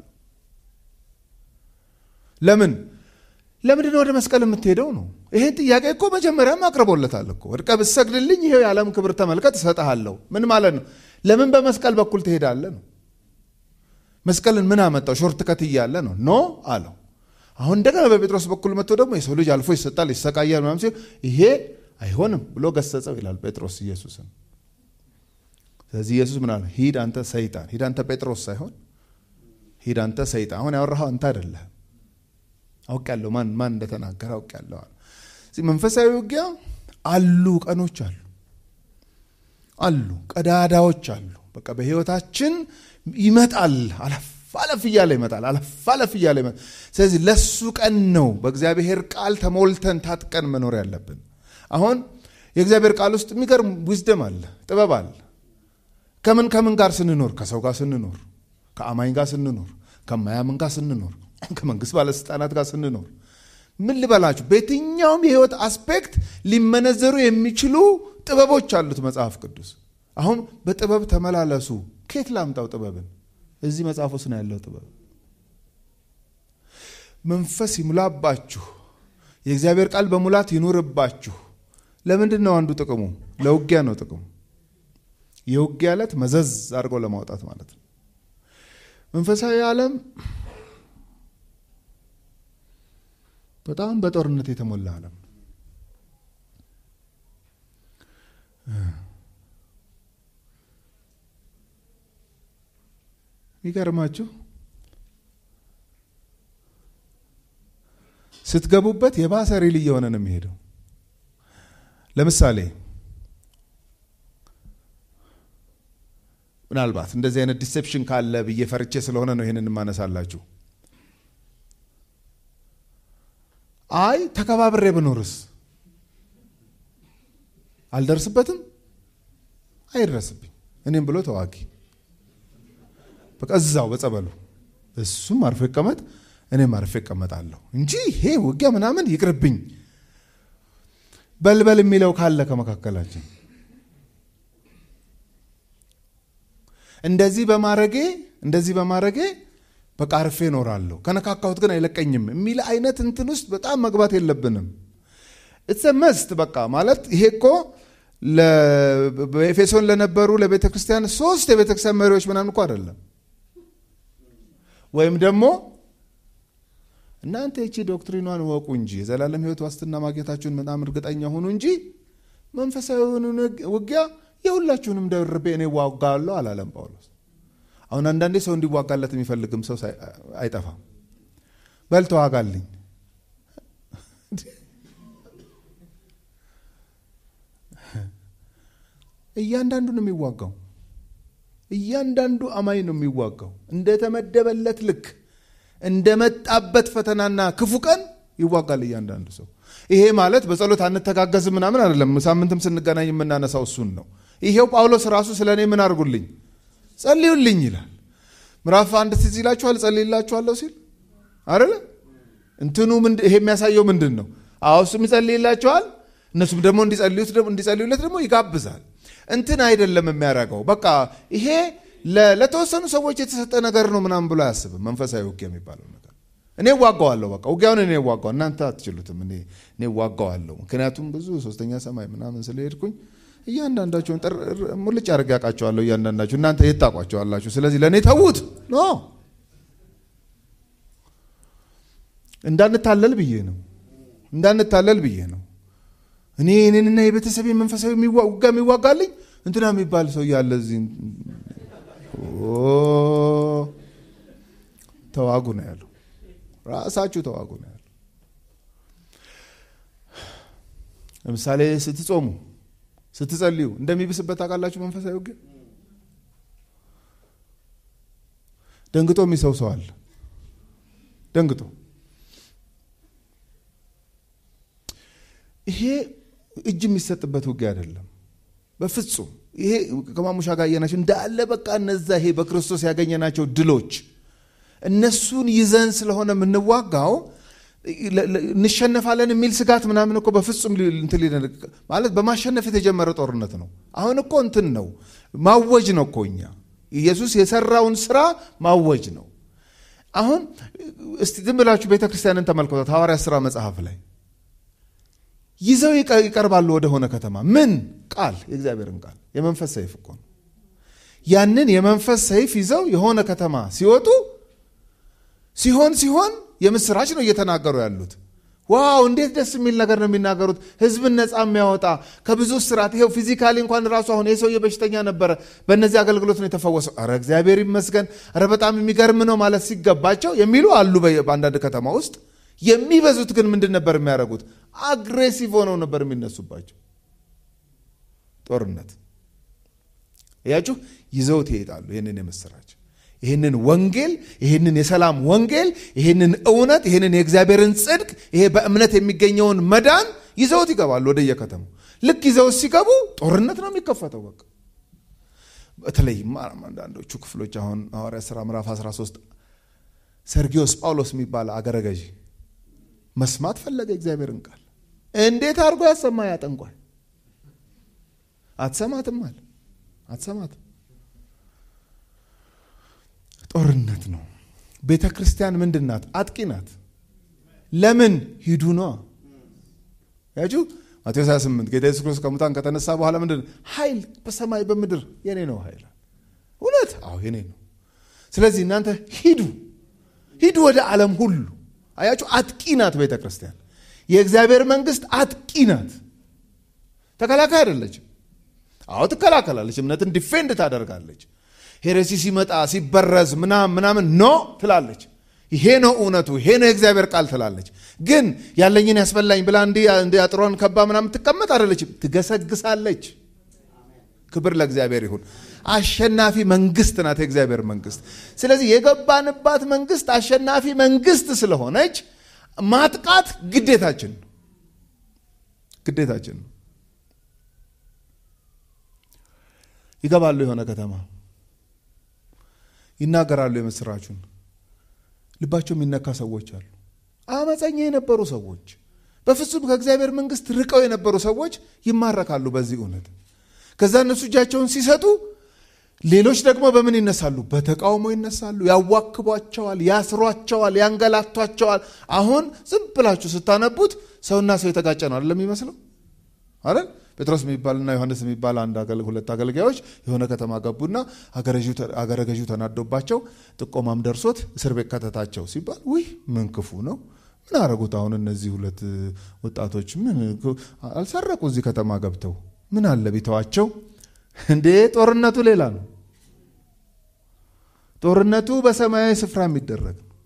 S2: ለምን ለምንድን ወደ መስቀል የምትሄደው ነው ይሄን ጥያቄ እኮ መጀመሪያም አቅርቦለታል እኮ ወድቀ ብሰግድልኝ ይሄው የዓለም ክብር ተመልከት እሰጥሃለሁ ምን ማለት ነው ለምን በመስቀል በኩል ትሄዳለህ ነው መስቀልን ምን አመጣው ሾርት ከት እያለ ነው ኖ አለው አሁን እንደገና በጴጥሮስ በኩል መጥቶ ደግሞ የሰው ልጅ አልፎ ይሰጣል ይሰቃያል ምናምን ሲል ይሄ አይሆንም ብሎ ገሰጸው ይላል ጴጥሮስ ኢየሱስን ስለዚህ ኢየሱስ ምን አለ ሂድ አንተ ሰይጣን ሂድ አንተ ጴጥሮስ ሳይሆን ሂድ አንተ ሰይጣን አሁን ያወራኸው አንተ አይደለህም አውቅ ያለው ማን ማን እንደተናገረ አውቅ ያለው መንፈሳዊ ውጊያ አሉ ቀኖች አሉ አሉ ቀዳዳዎች አሉ በቃ በህይወታችን ይመጣል አለፍ አለፍ እያለ ይመጣል አለፍ አለፍ እያለ ይመጣል ስለዚህ ለሱ ቀን ነው በእግዚአብሔር ቃል ተሞልተን ታጥቀን መኖር ያለብን አሁን የእግዚአብሔር ቃል ውስጥ የሚገርም ዊዝደም አለ ጥበብ አለ ከምን ከምን ጋር ስንኖር ከሰው ጋር ስንኖር ከአማኝ ጋር ስንኖር ከማያምን ጋር ስንኖር ከመንግስት ባለስልጣናት ጋር ስንኖር ምን ልበላችሁ በየትኛውም የህይወት አስፔክት ሊመነዘሩ የሚችሉ ጥበቦች አሉት መጽሐፍ ቅዱስ አሁን በጥበብ ተመላለሱ ኬት ላምጣው ጥበብን እዚህ መጽሐፍ ውስጥ ነው ያለው ጥበብ መንፈስ ይሙላባችሁ የእግዚአብሔር ቃል በሙላት ይኑርባችሁ ለምንድን ነው አንዱ ጥቅሙ ለውጊያ ነው ጥቅሙ የውጊያ ዕለት መዘዝ አድርገው ለማውጣት ማለት ነው መንፈሳዊ ዓለም በጣም በጦርነት የተሞላ ዓለም ይገርማችሁ ስትገቡበት የባሰ ሪል እየሆነ ነው የሚሄደው ለምሳሌ ምናልባት እንደዚህ አይነት ዲሴፕሽን ካለ ብዬ ፈርቼ ስለሆነ ነው ይህንን የማነሳላችሁ አይ ተከባብሬ ብኖርስ አልደርስበትም አይድረስብኝ እኔም ብሎ ተዋጊ በቃ እዛው በጸበሉ እሱም አርፎ ይቀመጥ እኔም አርፎ ይቀመጣለሁ እንጂ ይሄ ውጊያ ምናምን ይቅርብኝ በልበል የሚለው ካለ ከመካከላችን እንደዚህ በማረጌ እንደዚህ በማረጌ በቃ አርፌ እኖራለሁ ከነካካሁት ግን አይለቀኝም የሚል አይነት እንትን ውስጥ በጣም መግባት የለብንም እትሰ መስት በቃ ማለት ይሄ እኮ በኤፌሶን ለነበሩ ለቤተ ክርስቲያን ሶስት የቤተ ክርስቲያን መሪዎች ምናምን እኮ አይደለም ወይም ደግሞ እናንተ ይቺ ዶክትሪኗን ወቁ እንጂ የዘላለም ሕይወት ዋስትና ማግኘታችሁን በጣም እርግጠኛ ሁኑ እንጂ መንፈሳዊውን ውጊያ የሁላችሁንም ደርቤ እኔ ዋጋለሁ አላለም ጳውሎስ። አሁን አንዳንዴ ሰው እንዲዋጋለት የሚፈልግም ሰው አይጠፋም። በል ተዋጋልኝ እያንዳንዱ ነው የሚዋጋው። እያንዳንዱ አማኝ ነው የሚዋጋው። እንደተመደበለት ልክ እንደመጣበት ፈተናና ክፉ ቀን ይዋጋል እያንዳንዱ ሰው። ይሄ ማለት በጸሎት አንተጋገዝ ምናምን አይደለም። ሳምንትም ስንገናኝ የምናነሳው እሱን ነው። ይሄው ጳውሎስ ራሱ ስለ እኔ ምን አድርጉልኝ ጸልዩልኝ ይላል። ምዕራፍ አንድ ትዝ ይላችኋል። ጸልይላችኋለሁ ሲል አይደለ እንትኑ ይሄ የሚያሳየው ምንድን ነው? አዎ እሱም ይጸልይላችኋል፣ እነሱም ደግሞ እንዲጸልዩለት ደግሞ ይጋብዛል። እንትን አይደለም የሚያደርገው። በቃ ይሄ ለተወሰኑ ሰዎች የተሰጠ ነገር ነው ምናምን ብሎ አያስብም። መንፈሳዊ ውጊያ የሚባለው ነገር እኔ ዋጋዋለሁ። በቃ ውጊያውን እኔ ዋጋው፣ እናንተ አትችሉትም። እኔ ዋጋዋለሁ። ምክንያቱም ብዙ ሶስተኛ ሰማይ ምናምን ስለሄድኩኝ እያንዳንዳቸውን ሙልጭ አድርጌ ያውቃቸዋለሁ። እያንዳንዳችሁ እናንተ የት ታውቋቸዋላችሁ? ስለዚህ ለእኔ ተዉት ኖ እንዳንታለል ብዬ ነው እንዳንታለል ብዬ ነው። እኔ እኔንና የቤተሰብ መንፈሳዊ ውጋ የሚዋጋልኝ እንትና የሚባል ሰው እያለ እዚህ ተዋጉ ነው ያለው። ራሳችሁ ተዋጉ ነው ያለው። ለምሳሌ ስትጾሙ፣ ስትጸልዩ እንደሚብስበት ታውቃላችሁ። መንፈሳዊ ውጊያ ደንግጦ የሚሰው ሰው አለ። ደንግጦ ይሄ እጅ የሚሰጥበት ውጊያ አይደለም በፍጹም። ይሄ ከማሙሻ ጋር እያናቸው እንዳለ በቃ እነዛ ይሄ በክርስቶስ ያገኘናቸው ድሎች እነሱን ይዘን ስለሆነ የምንዋጋው እንሸነፋለን የሚል ስጋት ምናምን እኮ በፍጹም ማለት በማሸነፍ የተጀመረ ጦርነት ነው። አሁን እኮ እንትን ነው ማወጅ ነው እኮ እኛ ኢየሱስ የሰራውን ስራ ማወጅ ነው። አሁን እስቲ ዝም ብላችሁ ቤተ ክርስቲያንን ተመልከቷት። ሐዋርያ ሥራ መጽሐፍ ላይ ይዘው ይቀርባሉ ወደሆነ ከተማ። ምን ቃል? የእግዚአብሔርን ቃል የመንፈስ ሰይፍ እኮ ነው። ያንን የመንፈስ ሰይፍ ይዘው የሆነ ከተማ ሲወጡ ሲሆን ሲሆን የምስራች ነው እየተናገሩ ያሉት። ዋው እንዴት ደስ የሚል ነገር ነው የሚናገሩት። ህዝብን ነፃ የሚያወጣ ከብዙ ስራት። ይኸው ፊዚካሊ እንኳን ራሱ አሁን የሰውየ በሽተኛ ነበረ፣ በእነዚህ አገልግሎት ነው የተፈወሰው። ኧረ እግዚአብሔር ይመስገን፣ ኧረ በጣም የሚገርም ነው ማለት ሲገባቸው የሚሉ አሉ በአንዳንድ ከተማ ውስጥ። የሚበዙት ግን ምንድን ነበር የሚያደርጉት? አግሬሲቭ ሆነው ነበር የሚነሱባቸው። ጦርነት እያችሁ ይዘውት ይሄዳሉ። ይህንን የምስራች ይህንን ወንጌል ይህንን የሰላም ወንጌል ይህንን እውነት ይህንን የእግዚአብሔርን ጽድቅ ይሄ በእምነት የሚገኘውን መዳን ይዘውት ይገባሉ ወደ የከተማው። ልክ ይዘውት ሲገቡ ጦርነት ነው የሚከፈተው። በቃ በተለይም አንዳንዶቹ ክፍሎች አሁን ሐዋርያ ሥራ ምዕራፍ 13 ሰርጊዮስ ጳውሎስ የሚባል አገረ ገዢ መስማት ፈለገ እግዚአብሔርን ቃል። እንዴት አድርጎ ያሰማ ያጠንቋል። አትሰማትም አለ አትሰማትም ጦርነት ነው። ቤተ ክርስቲያን ምንድን ናት? አጥቂ ናት። ለምን ሂዱ ነዋ ያችሁ ማቴዎስ 28 ጌታ ኢየሱስ ክርስቶስ ከሙታን ከተነሳ በኋላ ምንድን ኃይል በሰማይ በምድር የኔ ነው ኃይል እውነት አዎ የኔ ነው ስለዚህ እናንተ ሂዱ ሂዱ ወደ ዓለም ሁሉ አያችሁ አጥቂ ናት ቤተ ክርስቲያን የእግዚአብሔር መንግስት አጥቂ ናት ተከላካይ አይደለችም አዎ ትከላከላለች እምነትን ዲፌንድ ታደርጋለች ሄሬሲ ሲመጣ ሲበረዝ ምናምን ምናምን ኖ ትላለች ይሄ ነው እውነቱ ይሄ ነው የእግዚአብሔር ቃል ትላለች ግን ያለኝን ያስበላኝ ብላ እንዲ አጥሯን ከባ ምናምን ትቀመጥ አይደለችም ትገሰግሳለች ክብር ለእግዚአብሔር ይሁን አሸናፊ መንግስት ናት የእግዚአብሔር መንግስት ስለዚህ የገባንባት መንግስት አሸናፊ መንግስት ስለሆነች ማጥቃት ግዴታችን ነው ግዴታችን ነው ይገባሉ የሆነ ከተማ ይናገራሉ የምስራቹን ልባቸው የሚነካ ሰዎች አሉ አመፀኛ የነበሩ ሰዎች በፍጹም ከእግዚአብሔር መንግስት ርቀው የነበሩ ሰዎች ይማረካሉ በዚህ እውነት ከዛ እነሱ እጃቸውን ሲሰጡ ሌሎች ደግሞ በምን ይነሳሉ በተቃውሞ ይነሳሉ ያዋክቧቸዋል ያስሯቸዋል ያንገላቷቸዋል አሁን ዝም ብላችሁ ስታነቡት ሰውና ሰው የተጋጨ ነው አይደለም የሚመስለው አይደል? ጴጥሮስ የሚባልና ዮሐንስ የሚባል አንድ ሁለት አገልጋዮች የሆነ ከተማ ገቡና አገረ ገዢው ተናዶባቸው ጥቆማም ደርሶት እስር ቤት ከተታቸው ሲባል ውይ ምን ክፉ ነው ምን አረጉት አሁን እነዚህ ሁለት ወጣቶች ምን አልሰረቁ እዚህ ከተማ ገብተው ምን አለ ቢተዋቸው እንዴ ጦርነቱ ሌላ ነው ጦርነቱ በሰማያዊ ስፍራ የሚደረግ ነው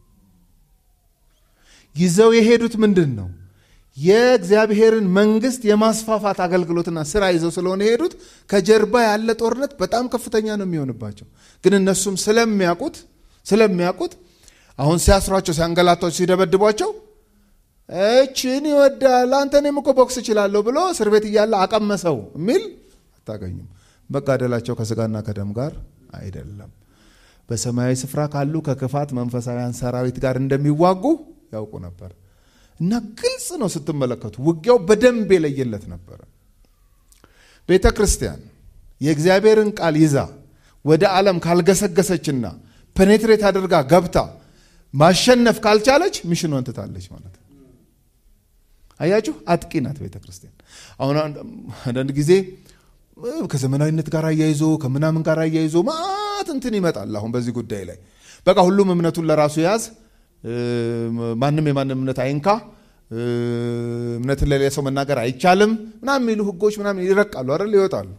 S2: ይዘው የሄዱት ምንድን ነው የእግዚአብሔርን መንግስት የማስፋፋት አገልግሎትና ስራ ይዘው ስለሆነ የሄዱት ከጀርባ ያለ ጦርነት በጣም ከፍተኛ ነው የሚሆንባቸው ግን እነሱም ስለሚያውቁት ስለሚያውቁት አሁን ሲያስሯቸው ሲያንገላቷቸው ሲደበድቧቸው እችን ይወዳል አንተ እኔም እኮ ቦክስ እችላለሁ ብሎ እስር ቤት እያለ አቀመሰው የሚል አታገኙም መጋደላቸው ከስጋና ከደም ጋር አይደለም በሰማያዊ ስፍራ ካሉ ከክፋት መንፈሳዊያን ሰራዊት ጋር እንደሚዋጉ ያውቁ ነበር እና ግልጽ ነው ስትመለከቱ ውጊያው በደንብ የለየለት ነበረ ቤተ ክርስቲያን የእግዚአብሔርን ቃል ይዛ ወደ ዓለም ካልገሰገሰችና ፔኔትሬት አድርጋ ገብታ ማሸነፍ ካልቻለች ሚሽኗን ትታለች ማለት ነው አያችሁ አጥቂ ናት ቤተ ክርስቲያን አሁን አንዳንድ ጊዜ ከዘመናዊነት ጋር አያይዞ ከምናምን ጋር አያይዞ ማት እንትን ይመጣል አሁን በዚህ ጉዳይ ላይ በቃ ሁሉም እምነቱን ለራሱ ያዝ ማንም የማንም እምነት አይንካ እምነትን ለሌላ ሰው መናገር አይቻልም ምናምን የሚሉ ህጎች ምናምን ይረቃሉ አይደል ይወጣሉ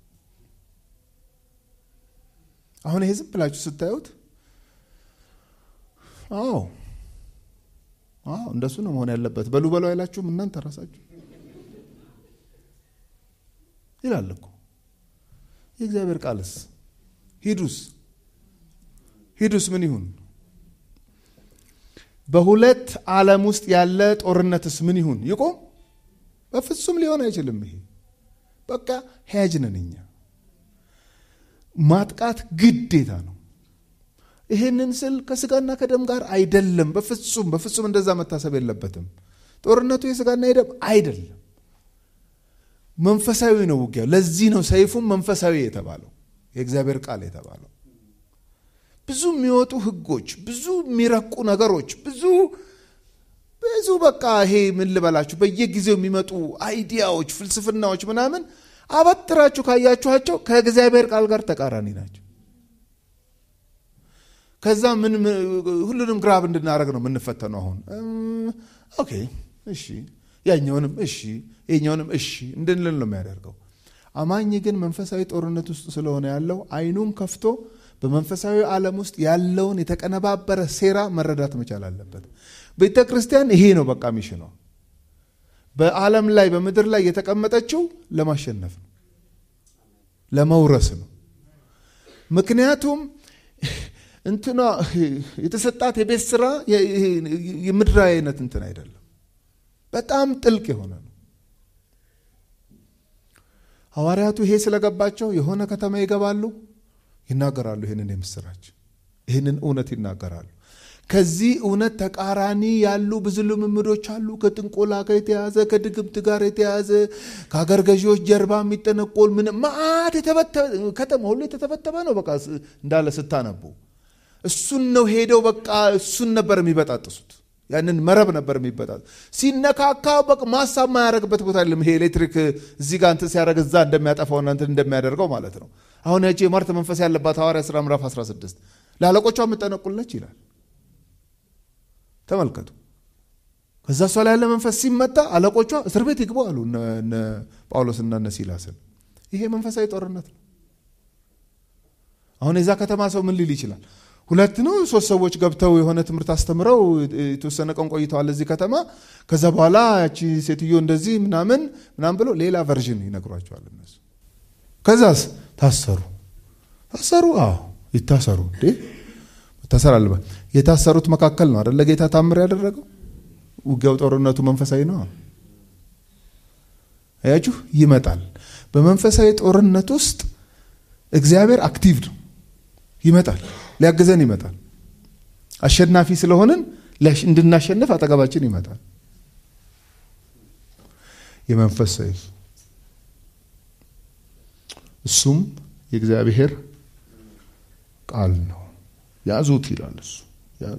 S2: አሁን ይሄ ዝም ብላችሁ ስታዩት አዎ አዎ እንደሱ ነው መሆን ያለበት በሉ በሉ አይላችሁም እናንተ ራሳችሁ ይላል እኮ የእግዚአብሔር ቃልስ ሂዱስ ሂዱስ ምን ይሁን በሁለት ዓለም ውስጥ ያለ ጦርነትስ ምን ይሁን ይቆም በፍጹም ሊሆን አይችልም ይሄ በቃ ሄያጅ ነን እኛ ማጥቃት ግዴታ ነው ይህንን ስል ከስጋና ከደም ጋር አይደለም በፍጹም በፍጹም እንደዛ መታሰብ የለበትም ጦርነቱ የስጋና የደም አይደለም መንፈሳዊ ነው ውጊያ ለዚህ ነው ሰይፉም መንፈሳዊ የተባለው የእግዚአብሔር ቃል የተባለው ብዙ የሚወጡ ህጎች ብዙ የሚረቁ ነገሮች ብዙ ብዙ በቃ ይሄ ምን ልበላችሁ በየጊዜው የሚመጡ አይዲያዎች ፍልስፍናዎች ምናምን አበጥራችሁ ካያችኋቸው ከእግዚአብሔር ቃል ጋር ተቃራኒ ናቸው ከዛ ምን ሁሉንም ግራብ እንድናደረግ ነው የምንፈተነው አሁን ኦኬ እሺ ያኛውንም እሺ የኛውንም እሺ እንድንል ነው የሚያደርገው አማኝ ግን መንፈሳዊ ጦርነት ውስጥ ስለሆነ ያለው አይኑን ከፍቶ በመንፈሳዊ ዓለም ውስጥ ያለውን የተቀነባበረ ሴራ መረዳት መቻል አለበት ቤተ ክርስቲያን ይሄ ነው በቃ ሚሽኗ በዓለም ላይ በምድር ላይ የተቀመጠችው ለማሸነፍ ነው ለመውረስ ነው ምክንያቱም እንትኗ የተሰጣት የቤት ስራ የምድራዊ አይነት እንትን አይደለም በጣም ጥልቅ የሆነ ነው ሐዋርያቱ ይሄ ስለገባቸው የሆነ ከተማ ይገባሉ ይናገራሉ ይህንን የምስራች ይህንን እውነት ይናገራሉ ከዚህ እውነት ተቃራኒ ያሉ ብዙ ልምምዶች አሉ ከጥንቆላ ጋር የተያዘ ከድግምት ጋር የተያዘ ከሀገር ገዢዎች ጀርባ የሚጠነቆል ምን ማአት ከተማ ሁሉ የተተበተበ ነው በቃ እንዳለ ስታነቡ እሱን ነው ሄደው በቃ እሱን ነበር የሚበጣጥሱት ያንን መረብ ነበር የሚበጣጥ ሲነካካ በቃ ማሳብ ማያደረግበት ቦታ የለም ይሄ ኤሌክትሪክ እዚህ ጋር እንትን ሲያደረግ እዛ እንደሚያጠፋውና እንትን እንደሚያደርገው ማለት ነው አሁን ያቺ የማርት መንፈስ ያለባት ሐዋርያ ሥራ ምዕራፍ 16 ለአለቆቿ የምጠነቁልነች ይላል ተመልከቱ ከዛ እሷ ላይ ያለ መንፈስ ሲመታ አለቆቿ እስር ቤት ይግቡ አሉ እነ ጳውሎስና እነ ሲላስን ይሄ መንፈሳዊ ጦርነት ነው አሁን የዛ ከተማ ሰው ምን ሊል ይችላል ሁለት ነው ሶስት ሰዎች ገብተው የሆነ ትምህርት አስተምረው የተወሰነ ቀን ቆይተዋል እዚህ ከተማ ከዛ በኋላ ያቺ ሴትዮ እንደዚህ ምናምን ምናምን ብሎ ሌላ ቨርዥን ይነግሯቸዋል እነሱ ከዛስ ታሰሩ ታሰሩ አዎ ይታሰሩ እንዴ መታሰር አለበት የታሰሩት መካከል ነው አደለ ጌታ ታምር ያደረገው ውጊያው ጦርነቱ መንፈሳዊ ነው አያችሁ ይመጣል በመንፈሳዊ ጦርነት ውስጥ እግዚአብሔር አክቲቭ ነው ይመጣል ሊያግዘን ይመጣል አሸናፊ ስለሆንን እንድናሸንፍ አጠገባችን ይመጣል የመንፈስ ሰይፍ እሱም የእግዚአብሔር ቃል ነው ያዙት ይላል እሱ ያዙ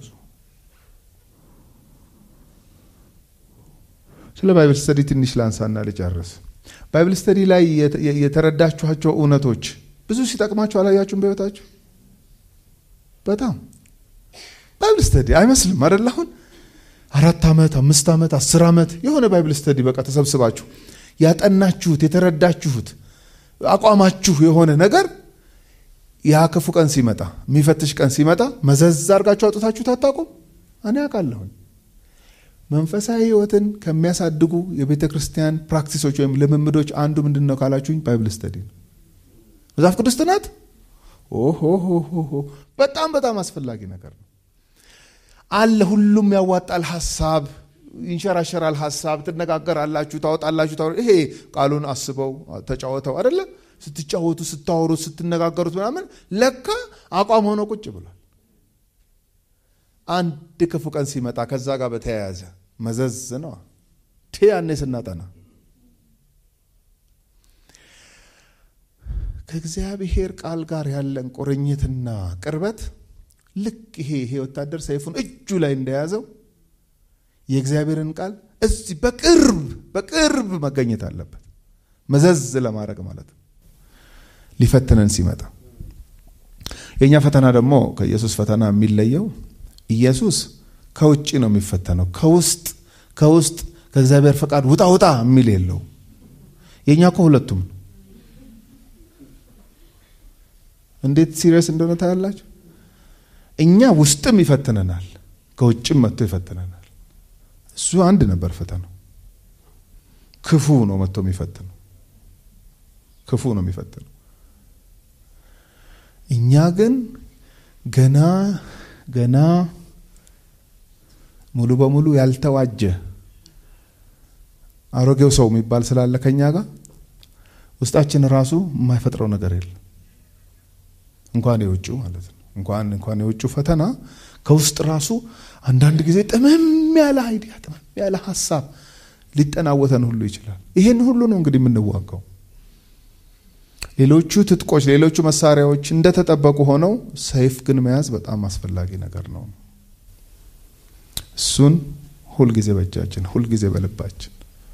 S2: ስለ ባይብል ስተዲ ትንሽ ላንሳና ልጨርስ ባይብል ስተዲ ላይ የተረዳችኋቸው እውነቶች ብዙ ሲጠቅማችሁ አላያችሁም በህይወታችሁ? በጣም ባይብል ስተዲ አይመስልም አይደል? አሁን አራት ዓመት አምስት ዓመት አስር ዓመት የሆነ ባይብል ስተዲ በቃ ተሰብስባችሁ ያጠናችሁት የተረዳችሁት አቋማችሁ የሆነ ነገር ያ ክፉ ቀን ሲመጣ የሚፈትሽ ቀን ሲመጣ መዘዝ አድርጋችሁ አውጥታችሁት አታውቁም? እኔ አውቃለሁኝ። መንፈሳዊ ህይወትን ከሚያሳድጉ የቤተ ክርስቲያን ፕራክቲሶች ወይም ልምምዶች አንዱ ምንድን ነው ካላችሁኝ፣ ባይብል ስተዲ ነው። መጽሐፍ ቅዱስ ጥናት ኦሆሆሆ በጣም በጣም አስፈላጊ ነገር ነው አለ። ሁሉም ያዋጣል። ሀሳብ ይንሸራሸራል። ሀሳብ ትነጋገራላችሁ፣ ታወጣላችሁ። ይሄ ቃሉን አስበው ተጫወተው አይደለ? ስትጫወቱ፣ ስታወሩት፣ ስትነጋገሩት ምናምን ለካ አቋም ሆኖ ቁጭ ብሏል። አንድ ክፉ ቀን ሲመጣ ከዛ ጋር በተያያዘ መዘዝ ነው ያኔ ስናጠና ከእግዚአብሔር ቃል ጋር ያለን ቁርኝትና ቅርበት ልክ ይሄ ይሄ ወታደር ሰይፉን እጁ ላይ እንደያዘው የእግዚአብሔርን ቃል እዚህ በቅርብ በቅርብ መገኘት አለበት። መዘዝ ለማድረግ ማለት ነው። ሊፈትነን ሲመጣ የእኛ ፈተና ደግሞ ከኢየሱስ ፈተና የሚለየው ኢየሱስ ከውጭ ነው የሚፈተነው። ከውስጥ ከውስጥ ከእግዚአብሔር ፈቃድ ውጣ ውጣ የሚል የለው። የእኛ እኮ ሁለቱም ነው። እንዴት ሲሪየስ እንደሆነ ታያላችሁ። እኛ ውስጥም ይፈትነናል፣ ከውጭም መጥቶ ይፈትነናል። እሱ አንድ ነበር ፈተናው። ክፉ ነው መጥቶ የሚፈትነው፣ ክፉ ነው የሚፈትነው። እኛ ግን ገና ገና ሙሉ በሙሉ ያልተዋጀ አሮጌው ሰው የሚባል ስላለ ከኛ ጋር ውስጣችን ራሱ የማይፈጥረው ነገር የለም። እንኳን የውጭ ማለት ነው። እንኳን እንኳን የውጭ ፈተና ከውስጥ ራሱ አንዳንድ ጊዜ ጥምም ያለ አይዲያ ጥምም ያለ ሀሳብ ሊጠናወተን ሁሉ ይችላል። ይህን ሁሉ ነው እንግዲህ የምንዋጋው። ሌሎቹ ትጥቆች፣ ሌሎቹ መሳሪያዎች እንደተጠበቁ ሆነው ሰይፍ ግን መያዝ በጣም አስፈላጊ ነገር ነው። እሱን ሁልጊዜ በእጃችን ሁልጊዜ በልባችን።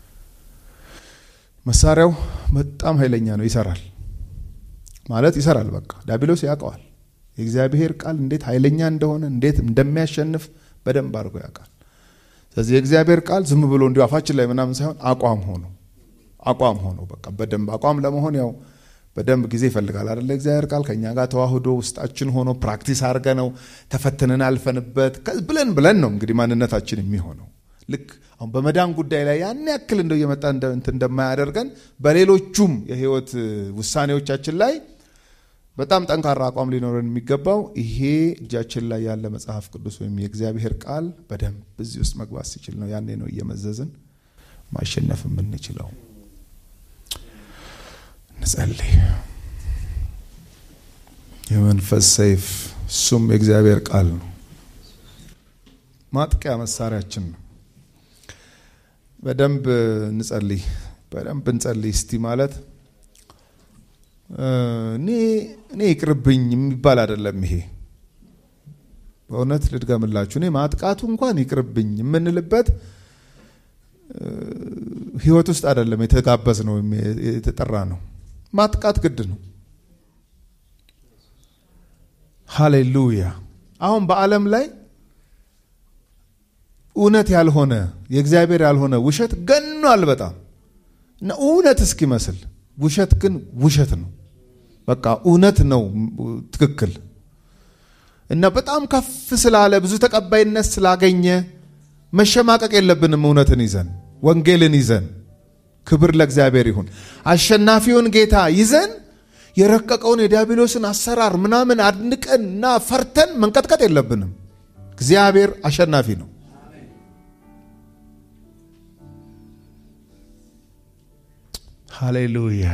S2: መሳሪያው በጣም ኃይለኛ ነው። ይሰራል ማለት ይሰራል። በቃ ዲያብሎስ ያውቀዋል። የእግዚአብሔር ቃል እንዴት ኃይለኛ እንደሆነ እንዴት እንደሚያሸንፍ በደንብ አድርጎ ያውቃል። ስለዚህ የእግዚአብሔር ቃል ዝም ብሎ እንዲሁ አፋችን ላይ ምናምን ሳይሆን አቋም ሆኖ አቋም ሆኖ በቃ በደንብ አቋም ለመሆን ያው በደንብ ጊዜ ይፈልጋል አይደለ? እግዚአብሔር ቃል ከኛ ጋር ተዋህዶ ውስጣችን ሆኖ ፕራክቲስ አድርገ ነው ተፈትነን አልፈንበት ብለን ብለን ነው እንግዲህ ማንነታችን የሚሆነው። ልክ አሁን በመዳን ጉዳይ ላይ ያን ያክል እንደው እየመጣ እንደማያደርገን በሌሎቹም የህይወት ውሳኔዎቻችን ላይ በጣም ጠንካራ አቋም ሊኖረን የሚገባው ይሄ እጃችን ላይ ያለ መጽሐፍ ቅዱስ ወይም የእግዚአብሔር ቃል በደንብ እዚህ ውስጥ መግባት ሲችል ነው። ያኔ ነው እየመዘዝን ማሸነፍ የምንችለው። እንጸልይ። የመንፈስ ሰይፍ እሱም የእግዚአብሔር ቃል ነው። ማጥቂያ መሳሪያችን ነው። በደንብ እንጸልይ፣ በደንብ እንጸልይ እስቲ ማለት እኔ እኔ ይቅርብኝ የሚባል አይደለም። ይሄ በእውነት ልድገምላችሁ፣ እኔ ማጥቃቱ እንኳን ይቅርብኝ የምንልበት ህይወት ውስጥ አይደለም የተጋበዝ ነው የተጠራ ነው። ማጥቃት ግድ ነው። ሃሌሉያ። አሁን በዓለም ላይ እውነት ያልሆነ የእግዚአብሔር ያልሆነ ውሸት ገኗል በጣም እና እውነት እስኪመስል ውሸት ግን ውሸት ነው። በቃ እውነት ነው ትክክል እና በጣም ከፍ ስላለ ብዙ ተቀባይነት ስላገኘ መሸማቀቅ የለብንም። እውነትን ይዘን ወንጌልን ይዘን ክብር ለእግዚአብሔር ይሁን። አሸናፊውን ጌታ ይዘን የረቀቀውን የዲያብሎስን አሰራር ምናምን አድንቀን እና ፈርተን መንቀጥቀጥ የለብንም። እግዚአብሔር አሸናፊ ነው። ሃሌሉያ።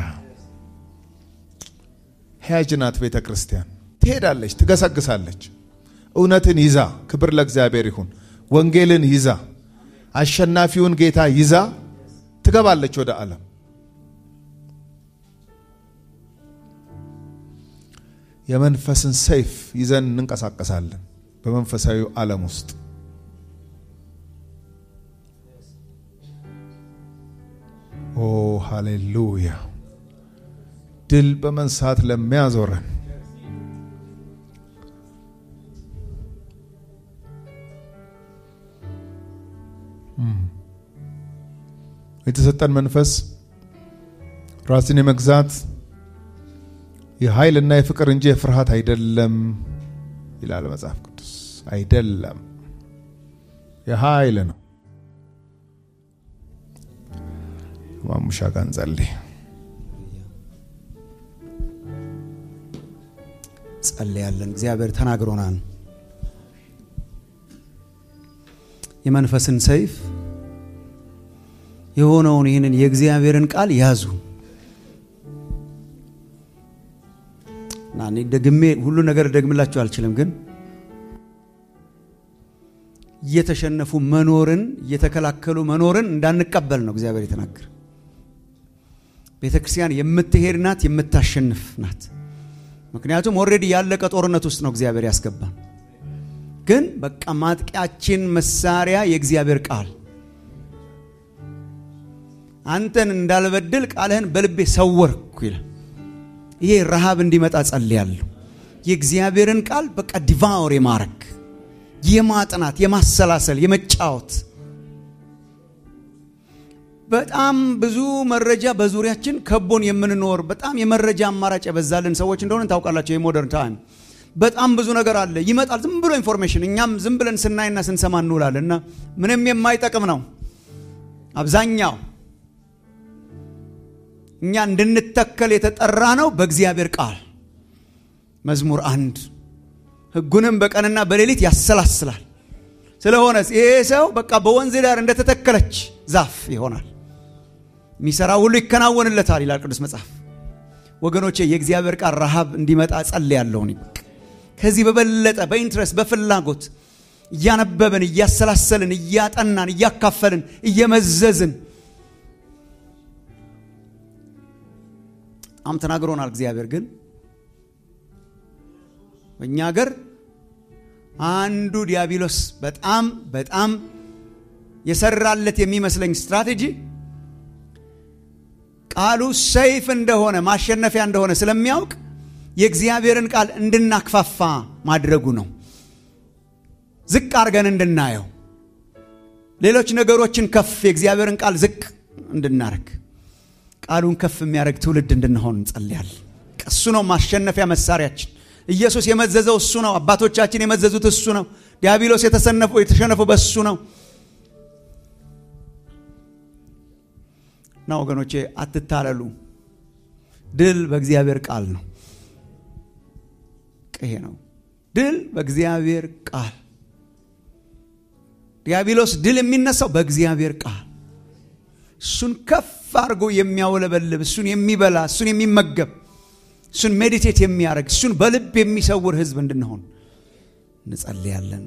S2: ሕያጅ ናት ቤተ ክርስቲያን። ትሄዳለች፣ ትገሰግሳለች። እውነትን ይዛ ክብር ለእግዚአብሔር ይሁን። ወንጌልን ይዛ አሸናፊውን ጌታ ይዛ ትገባለች ወደ ዓለም። የመንፈስን ሰይፍ ይዘን እንንቀሳቀሳለን በመንፈሳዊ ዓለም ውስጥ ኦ ሃሌሉያ ድል በመንሳት ለሚያዞረን የተሰጠን መንፈስ ራስን የመግዛት የኃይልና የፍቅር እንጂ የፍርሃት አይደለም ይላል መጽሐፍ ቅዱስ። አይደለም፣ የኃይል ነው። ማሙሻ ጋር እንጸልይ።
S1: ጸልያለን። እግዚአብሔር ተናግሮናል። የመንፈስን ሰይፍ የሆነውን ይህንን የእግዚአብሔርን ቃል ያዙ እና እኔ ደግሜ ሁሉ ነገር ደግምላችሁ አልችልም፣ ግን እየተሸነፉ መኖርን እየተከላከሉ መኖርን እንዳንቀበል ነው እግዚአብሔር የተናገረ። ቤተ ክርስቲያን የምትሄድ ናት፣ የምታሸንፍ ናት። ምክንያቱም ኦልሬዲ ያለቀ ጦርነት ውስጥ ነው እግዚአብሔር ያስገባን። ግን በቃ ማጥቂያችን መሳሪያ የእግዚአብሔር ቃል አንተን እንዳልበድል ቃልህን በልቤ ሰወርኩ ይላል። ይሄ ረሃብ እንዲመጣ ጸልያለሁ። የእግዚአብሔርን ቃል በቃ ዲቫውር የማረግ የማጥናት፣ የማሰላሰል፣ የመጫወት በጣም ብዙ መረጃ በዙሪያችን ከቦን የምንኖር በጣም የመረጃ አማራጭ የበዛልን ሰዎች እንደሆነ ታውቃላቸው። የሞደርን ታይም በጣም ብዙ ነገር አለ፣ ይመጣል። ዝም ብሎ ኢንፎርሜሽን እኛም ዝም ብለን ስናይና ስንሰማ እንውላለን እና ምንም የማይጠቅም ነው አብዛኛው። እኛ እንድንተከል የተጠራ ነው በእግዚአብሔር ቃል። መዝሙር አንድ ሕጉንም በቀንና በሌሊት ያሰላስላል። ስለሆነ ይሄ ሰው በቃ በወንዝ ዳር እንደተተከለች ዛፍ ይሆናል፣ የሚሰራ ሁሉ ይከናወንለታል ይላል ቅዱስ መጽሐፍ። ወገኖቼ የእግዚአብሔር ቃል ረሃብ እንዲመጣ ጸልያለሁ። ከዚህ በበለጠ በኢንትረስት በፍላጎት እያነበብን እያሰላሰልን እያጠናን እያካፈልን እየመዘዝን በጣም ተናግሮናል እግዚአብሔር። ግን በእኛ ሀገር አንዱ ዲያብሎስ በጣም በጣም የሰራለት የሚመስለኝ ስትራቴጂ ቃሉ ሰይፍ እንደሆነ ማሸነፊያ እንደሆነ ስለሚያውቅ የእግዚአብሔርን ቃል እንድናክፋፋ ማድረጉ ነው። ዝቅ አድርገን እንድናየው፣ ሌሎች ነገሮችን ከፍ የእግዚአብሔርን ቃል ዝቅ እንድናረግ፣ ቃሉን ከፍ የሚያደርግ ትውልድ እንድንሆን እንጸልያለን። እሱ ነው ማሸነፊያ መሳሪያችን። ኢየሱስ የመዘዘው እሱ ነው። አባቶቻችን የመዘዙት እሱ ነው። ዲያብሎስ የተሸነፈው በእሱ ነው። እና ወገኖቼ አትታለሉ። ድል በእግዚአብሔር ቃል ነው። ይሄ ነው ድል በእግዚአብሔር ቃል። ዲያብሎስ ድል የሚነሳው በእግዚአብሔር ቃል። እሱን ከፍ አድርጎ የሚያውለበልብ እሱን የሚበላ እሱን የሚመገብ እሱን ሜዲቴት የሚያደርግ እሱን በልብ የሚሰውር ሕዝብ እንድንሆን እንጸልያለን።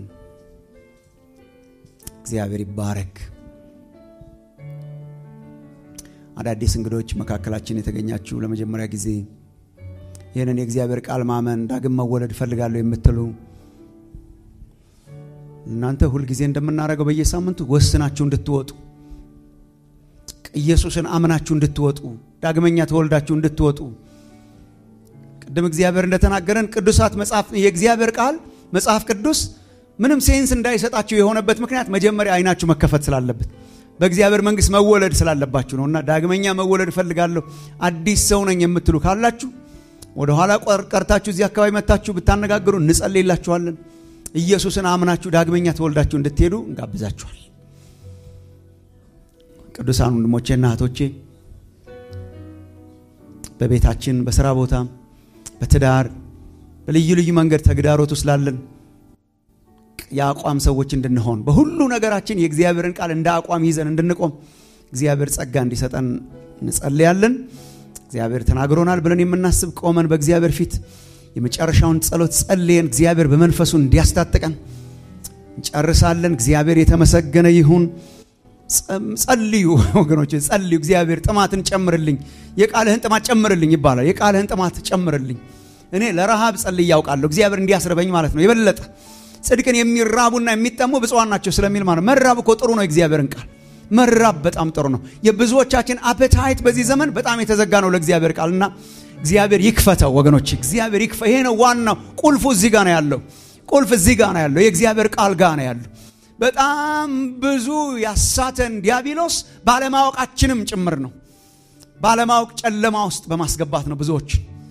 S1: እግዚአብሔር ይባረክ። አዳዲስ እንግዶች መካከላችን የተገኛችሁ ለመጀመሪያ ጊዜ ይህንን የእግዚአብሔር ቃል ማመን ዳግም መወለድ እፈልጋለሁ የምትሉ እናንተ ሁልጊዜ እንደምናደርገው በየሳምንቱ ወስናችሁ እንድትወጡ ኢየሱስን አምናችሁ እንድትወጡ ዳግመኛ ተወልዳችሁ እንድትወጡ ቅድም እግዚአብሔር እንደተናገረን ቅዱሳት መጽሐፍ የእግዚአብሔር ቃል መጽሐፍ ቅዱስ ምንም ሴንስ እንዳይሰጣችሁ የሆነበት ምክንያት መጀመሪያ አይናችሁ መከፈት ስላለበት በእግዚአብሔር መንግስት መወለድ ስላለባችሁ ነው። እና ዳግመኛ መወለድ እፈልጋለሁ አዲስ ሰው ነኝ የምትሉ ካላችሁ ወደ ኋላ ቀርታችሁ እዚህ አካባቢ መታችሁ ብታነጋግሩ እንጸልይላችኋለን። ኢየሱስን አምናችሁ ዳግመኛ ተወልዳችሁ እንድትሄዱ እንጋብዛችኋል። ቅዱሳን ወንድሞቼና እህቶቼ በቤታችን፣ በስራ ቦታ፣ በትዳር በልዩ ልዩ መንገድ ተግዳሮት ውስጥ ላለን የአቋም ሰዎች እንድንሆን በሁሉ ነገራችን የእግዚአብሔርን ቃል እንደ አቋም ይዘን እንድንቆም እግዚአብሔር ጸጋ እንዲሰጠን እንጸልያለን። እግዚአብሔር ተናግሮናል ብለን የምናስብ ቆመን በእግዚአብሔር ፊት የመጨረሻውን ጸሎት ጸልየን እግዚአብሔር በመንፈሱ እንዲያስታጥቀን እንጨርሳለን። እግዚአብሔር የተመሰገነ ይሁን። ጸልዩ ወገኖች፣ ጸልዩ። እግዚአብሔር ጥማትን ጨምርልኝ፣ የቃልህን ጥማት ጨምርልኝ ይባላል። የቃልህን ጥማት ጨምርልኝ። እኔ ለረሃብ ጸልይ ያውቃለሁ። እግዚአብሔር እንዲያስርበኝ ማለት ነው የበለጠ ጽድቅን የሚራቡና የሚጠሙ ብፁዓን ናቸው ስለሚል ማለት መራብ እኮ ጥሩ ነው። እግዚአብሔርን ቃል መራብ በጣም ጥሩ ነው። የብዙዎቻችን አፔታይት በዚህ ዘመን በጣም የተዘጋ ነው ለእግዚአብሔር ቃል እና እግዚአብሔር ይክፈተው ወገኖች፣ እግዚአብሔር ይክፈ። ይሄ ነው ዋናው ቁልፉ፣ እዚህ ጋር ነው ያለው። ቁልፍ እዚህ ጋር ነው ያለው፣ የእግዚአብሔር ቃል ጋር ነው ያለው። በጣም ብዙ ያሳተን ዲያብሎስ ባለማወቃችንም ጭምር ነው። ባለማወቅ ጨለማ ውስጥ በማስገባት ነው ብዙዎች።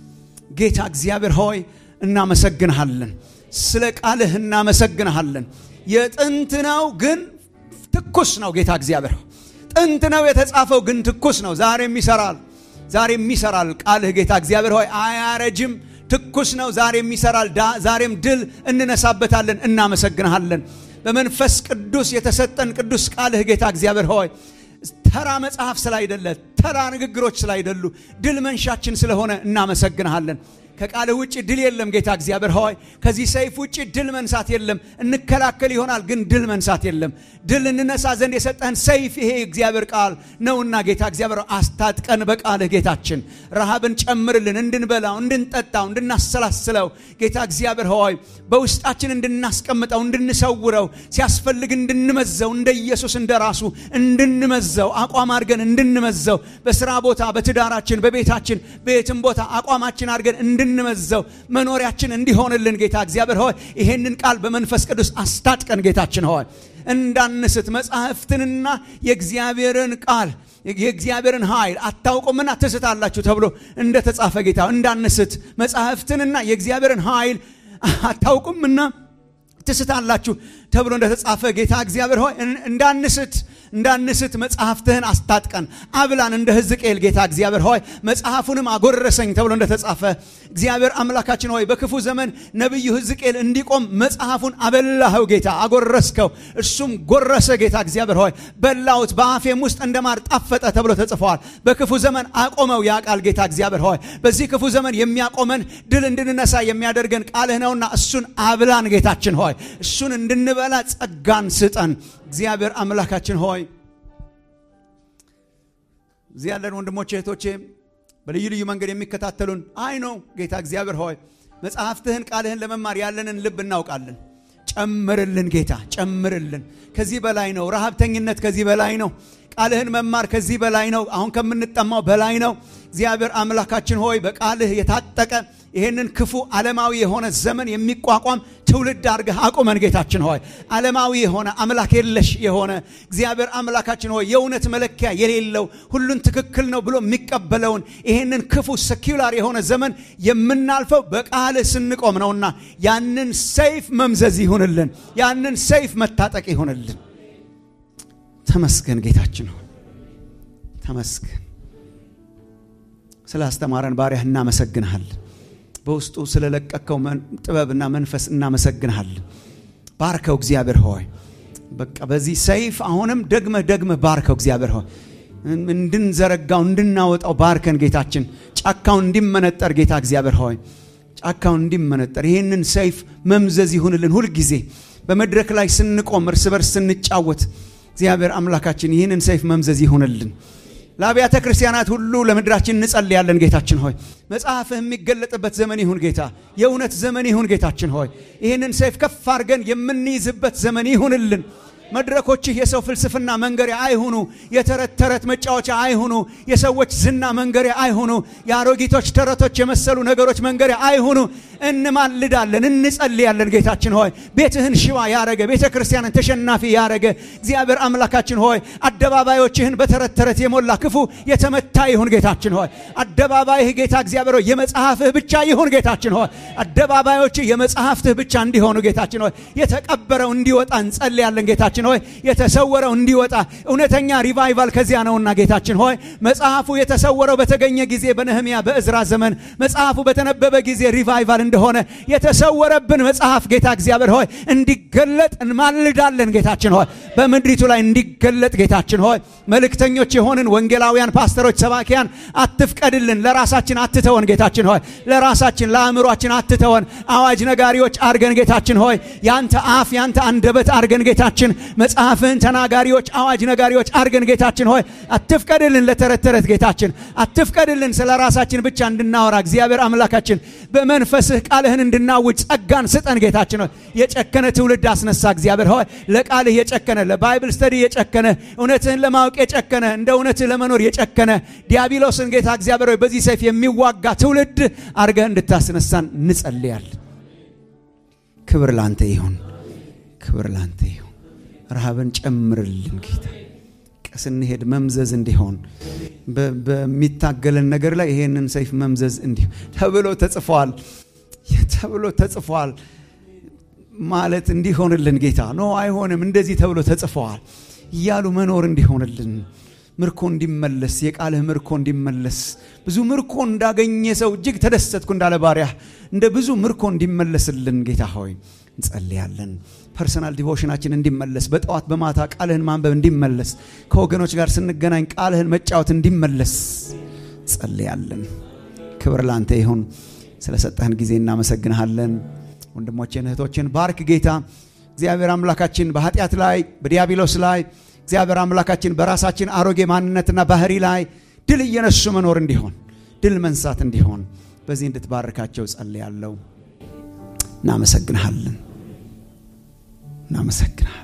S1: ጌታ እግዚአብሔር ሆይ እናመሰግንሃለን፣ ስለ ቃልህ እናመሰግንሃለን። የጥንት ነው ግን ትኩስ ነው። ጌታ እግዚአብሔር ጥንት ነው የተጻፈው ግን ትኩስ ነው። ዛሬም ይሰራል፣ ዛሬም ይሰራል። ቃልህ ጌታ እግዚአብሔር ሆይ አያረጅም፣ ትኩስ ነው። ዛሬም ይሰራል። ዛሬም ድል እንነሳበታለን። እናመሰግንሃለን። በመንፈስ ቅዱስ የተሰጠን ቅዱስ ቃልህ ጌታ እግዚአብሔር ሆይ ተራ መጽሐፍ ስላይደለ ተራ ንግግሮች ስላይደሉ ድል መንሻችን ስለሆነ እናመሰግንሃለን። ከቃልህ ውጭ ድል የለም ጌታ እግዚአብሔር ሆይ ከዚህ ሰይፍ ውጭ ድል መንሳት የለም። እንከላከል ይሆናል ግን ድል መንሳት የለም። ድል እንነሳ ዘንድ የሰጠህን ሰይፍ ይሄ እግዚአብሔር ቃል ነውና ጌታ እግዚአብሔር አስታጥቀን በቃልህ ጌታችን ረሃብን ጨምርልን፣ እንድንበላው፣ እንድንጠጣው፣ እንድናሰላስለው ጌታ እግዚአብሔር ሆይ በውስጣችን እንድናስቀምጠው፣ እንድንሰውረው፣ ሲያስፈልግ እንድንመዘው፣ እንደ ኢየሱስ እንደ ራሱ እንድንመዘው፣ አቋም አድርገን እንድንመዘው፣ በስራ ቦታ፣ በትዳራችን፣ በቤታችን፣ በየትም ቦታ አቋማችን አድርገን እንድንመዘው መኖሪያችን እንዲሆንልን ጌታ እግዚአብሔር ሆይ ይሄንን ቃል በመንፈስ ቅዱስ አስታጥቀን ጌታችን ሆይ እንዳንስት መጽሐፍትንና የእግዚአብሔርን ቃል የእግዚአብሔርን ኃይል አታውቁምና ትስታላችሁ ተብሎ እንደተጻፈ ጌታ እንዳንስት መጽሐፍትንና የእግዚአብሔርን ኃይል አታውቁምና ትስታላችሁ ተብሎ እንደተጻፈ ጌታ እግዚአብሔር ሆይ እንዳንስት እንዳንስት መጽሐፍትህን አስታጥቀን አብላን እንደ ሕዝቅኤል ጌታ እግዚአብሔር ሆይ መጽሐፉንም አጎረሰኝ ተብሎ እንደተጻፈ እግዚአብሔር አምላካችን ሆይ በክፉ ዘመን ነቢዩ ሕዝቅኤል እንዲቆም መጽሐፉን አበላኸው ጌታ አጎረስከው እሱም ጎረሰ ጌታ እግዚአብሔር ሆይ በላውት በአፌም ውስጥ እንደ ማር ጣፈጠ ተብሎ ተጽፈዋል በክፉ ዘመን አቆመው ያ ቃል ጌታ እግዚአብሔር ሆይ በዚህ ክፉ ዘመን የሚያቆመን ድል እንድንነሳ የሚያደርገን ቃልህ ነውና እሱን አብላን ጌታችን ሆይ እሱን እንድንበላ ጸጋን ስጠን እግዚአብሔር አምላካችን ሆይ እዚህ ያለን ወንድሞቼ እህቶቼ በልዩ ልዩ መንገድ የሚከታተሉን አይ ነው ጌታ እግዚአብሔር ሆይ መጽሐፍትህን ቃልህን ለመማር ያለንን ልብ እናውቃለን ጨምርልን ጌታ ጨምርልን ከዚህ በላይ ነው ረሃብተኝነት ከዚህ በላይ ነው ቃልህን መማር ከዚህ በላይ ነው አሁን ከምንጠማው በላይ ነው እግዚአብሔር አምላካችን ሆይ በቃልህ የታጠቀ ይህንን ክፉ ዓለማዊ የሆነ ዘመን የሚቋቋም ትውልድ አድርገህ አቁመን ጌታችን ሆይ ዓለማዊ የሆነ አምላክ የለሽ የሆነ እግዚአብሔር አምላካችን ሆይ የእውነት መለኪያ የሌለው ሁሉን ትክክል ነው ብሎ የሚቀበለውን ይህንን ክፉ ሰኪላር የሆነ ዘመን የምናልፈው በቃልህ ስንቆም ነውና ያንን ሰይፍ መምዘዝ ይሁንልን ያንን ሰይፍ መታጠቅ ይሁንልን ተመስገን ጌታችን ሆይ ተመስገን ስለ አስተማረን ባሪያህ እናመሰግንሃለን በውስጡ ስለለቀቀው ጥበብና መንፈስ እናመሰግንሃለን ባርከው እግዚአብሔር ሆይ በቃ በዚህ ሰይፍ አሁንም ደግመህ ደግመህ ባርከው እግዚአብሔር ሆይ እንድንዘረጋው እንድናወጣው ባርከን ጌታችን ጫካው እንዲመነጠር ጌታ እግዚአብሔር ሆይ ጫካው እንዲመነጠር ይህንን ሰይፍ መምዘዝ ይሁንልን ሁልጊዜ በመድረክ ላይ ስንቆም እርስ በርስ ስንጫወት እግዚአብሔር አምላካችን ይህንን ሰይፍ መምዘዝ ይሁንልን ለአብያተ ክርስቲያናት ሁሉ ለምድራችን እንጸልያለን ጌታችን ሆይ መጽሐፍህ የሚገለጥበት ዘመን ይሁን ጌታ የእውነት ዘመን ይሁን ጌታችን ሆይ ይህንን ሰይፍ ከፍ አድርገን የምንይዝበት ዘመን ይሁንልን መድረኮችህ የሰው ፍልስፍና መንገሪያ አይሁኑ የተረት ተረት መጫወቻ አይሁኑ የሰዎች ዝና መንገሪያ አይሁኑ የአሮጊቶች ተረቶች የመሰሉ ነገሮች መንገሪያ አይሁኑ እንማልዳለን እንጸልያለን ጌታችን ሆይ ቤትህን ሽባ ያረገ ቤተ ክርስቲያንን ተሸናፊ ያረገ እግዚአብሔር አምላካችን ሆይ አደባባዮችህን በተረት ተረት የሞላ ክፉ የተመታ ይሁን ጌታችን ሆይ አደባባይህ ጌታ እግዚአብሔር ሆይ የመጽሐፍህ ብቻ ይሁን ጌታችን ሆይ አደባባዮችህ የመጽሐፍትህ ብቻ እንዲሆኑ ጌታችን ሆይ የተቀበረው እንዲወጣ እንጸልያለን ጌታችን ሆይ የተሰወረው እንዲወጣ እውነተኛ ሪቫይቫል ከዚያ ነውና ጌታችን ሆይ መጽሐፉ የተሰወረው በተገኘ ጊዜ በነህምያ በእዝራ ዘመን መጽሐፉ በተነበበ ጊዜ ሪቫይቫል እንደሆነ የተሰወረብን መጽሐፍ ጌታ እግዚአብሔር ሆይ እንዲገለጥ እንማልዳለን ጌታችን ሆይ በምድሪቱ ላይ እንዲገለጥ ጌታችን ሆይ መልእክተኞች የሆንን ወንጌላውያን ፓስተሮች ሰባኪያን አትፍቀድልን ለራሳችን አትተወን ጌታችን ሆይ ለራሳችን ለአእምሯችን አትተወን አዋጅ ነጋሪዎች አርገን ጌታችን ሆይ ያንተ አፍ ያንተ አንደበት አርገን ጌታችን መጽሐፍህን ተናጋሪዎች አዋጅ ነጋሪዎች አርገን ጌታችን ሆይ አትፍቀድልን ለተረተረት ጌታችን አትፍቀድልን ስለ ራሳችን ብቻ እንድናወራ እግዚአብሔር አምላካችን በመንፈስህ ቃልህን እንድናውጅ ጸጋን ስጠን ጌታችን ሆይ የጨከነ ትውልድ አስነሳ እግዚአብሔር ሆይ ለቃልህ የጨከነ ለባይብል ስተዲ የጨከነ እውነትህን ለማወቅ የጨከነ እንደ እውነትህ ለመኖር የጨከነ ዲያብሎስን ጌታ እግዚአብሔር ሆይ በዚህ ሰይፍ የሚዋጋ ትውልድ አድርገህ እንድታስነሳን እንጸልያል ክብር ላንተ ይሁን ክብር ላንተ ይሁን ረሃብን ጨምርልን ጌታ ስንሄድ መምዘዝ እንዲሆን በሚታገለን ነገር ላይ ይሄንን ሰይፍ መምዘዝ እንዲሆን ተብሎ ተጽፏል ተብሎ ተጽፏል ማለት እንዲሆንልን ጌታ ኖ አይሆንም እንደዚህ ተብሎ ተጽፈዋል እያሉ መኖር እንዲሆንልን ምርኮ እንዲመለስ የቃልህ ምርኮ እንዲመለስ ብዙ ምርኮ እንዳገኘ ሰው እጅግ ተደሰትኩ እንዳለ ባሪያ እንደ ብዙ ምርኮ እንዲመለስልን ጌታ ሆይ እንጸልያለን ፐርሰናል ዲቮሽናችን እንዲመለስ በጠዋት በማታ ቃልህን ማንበብ እንዲመለስ ከወገኖች ጋር ስንገናኝ ቃልህን መጫወት እንዲመለስ ጸልያለን ክብር ላንተ ይሁን ስለሰጠህን ጊዜ እናመሰግንሃለን ወንድሞችን እህቶችን ባርክ ጌታ እግዚአብሔር አምላካችን በኃጢአት ላይ በዲያብሎስ ላይ እግዚአብሔር አምላካችን በራሳችን አሮጌ ማንነትና ባህሪ ላይ ድል እየነሱ መኖር እንዲሆን ድል መንሳት እንዲሆን በዚህ እንድትባርካቸው ጸልያለሁ እናመሰግንሃለን እናመሰግንሃል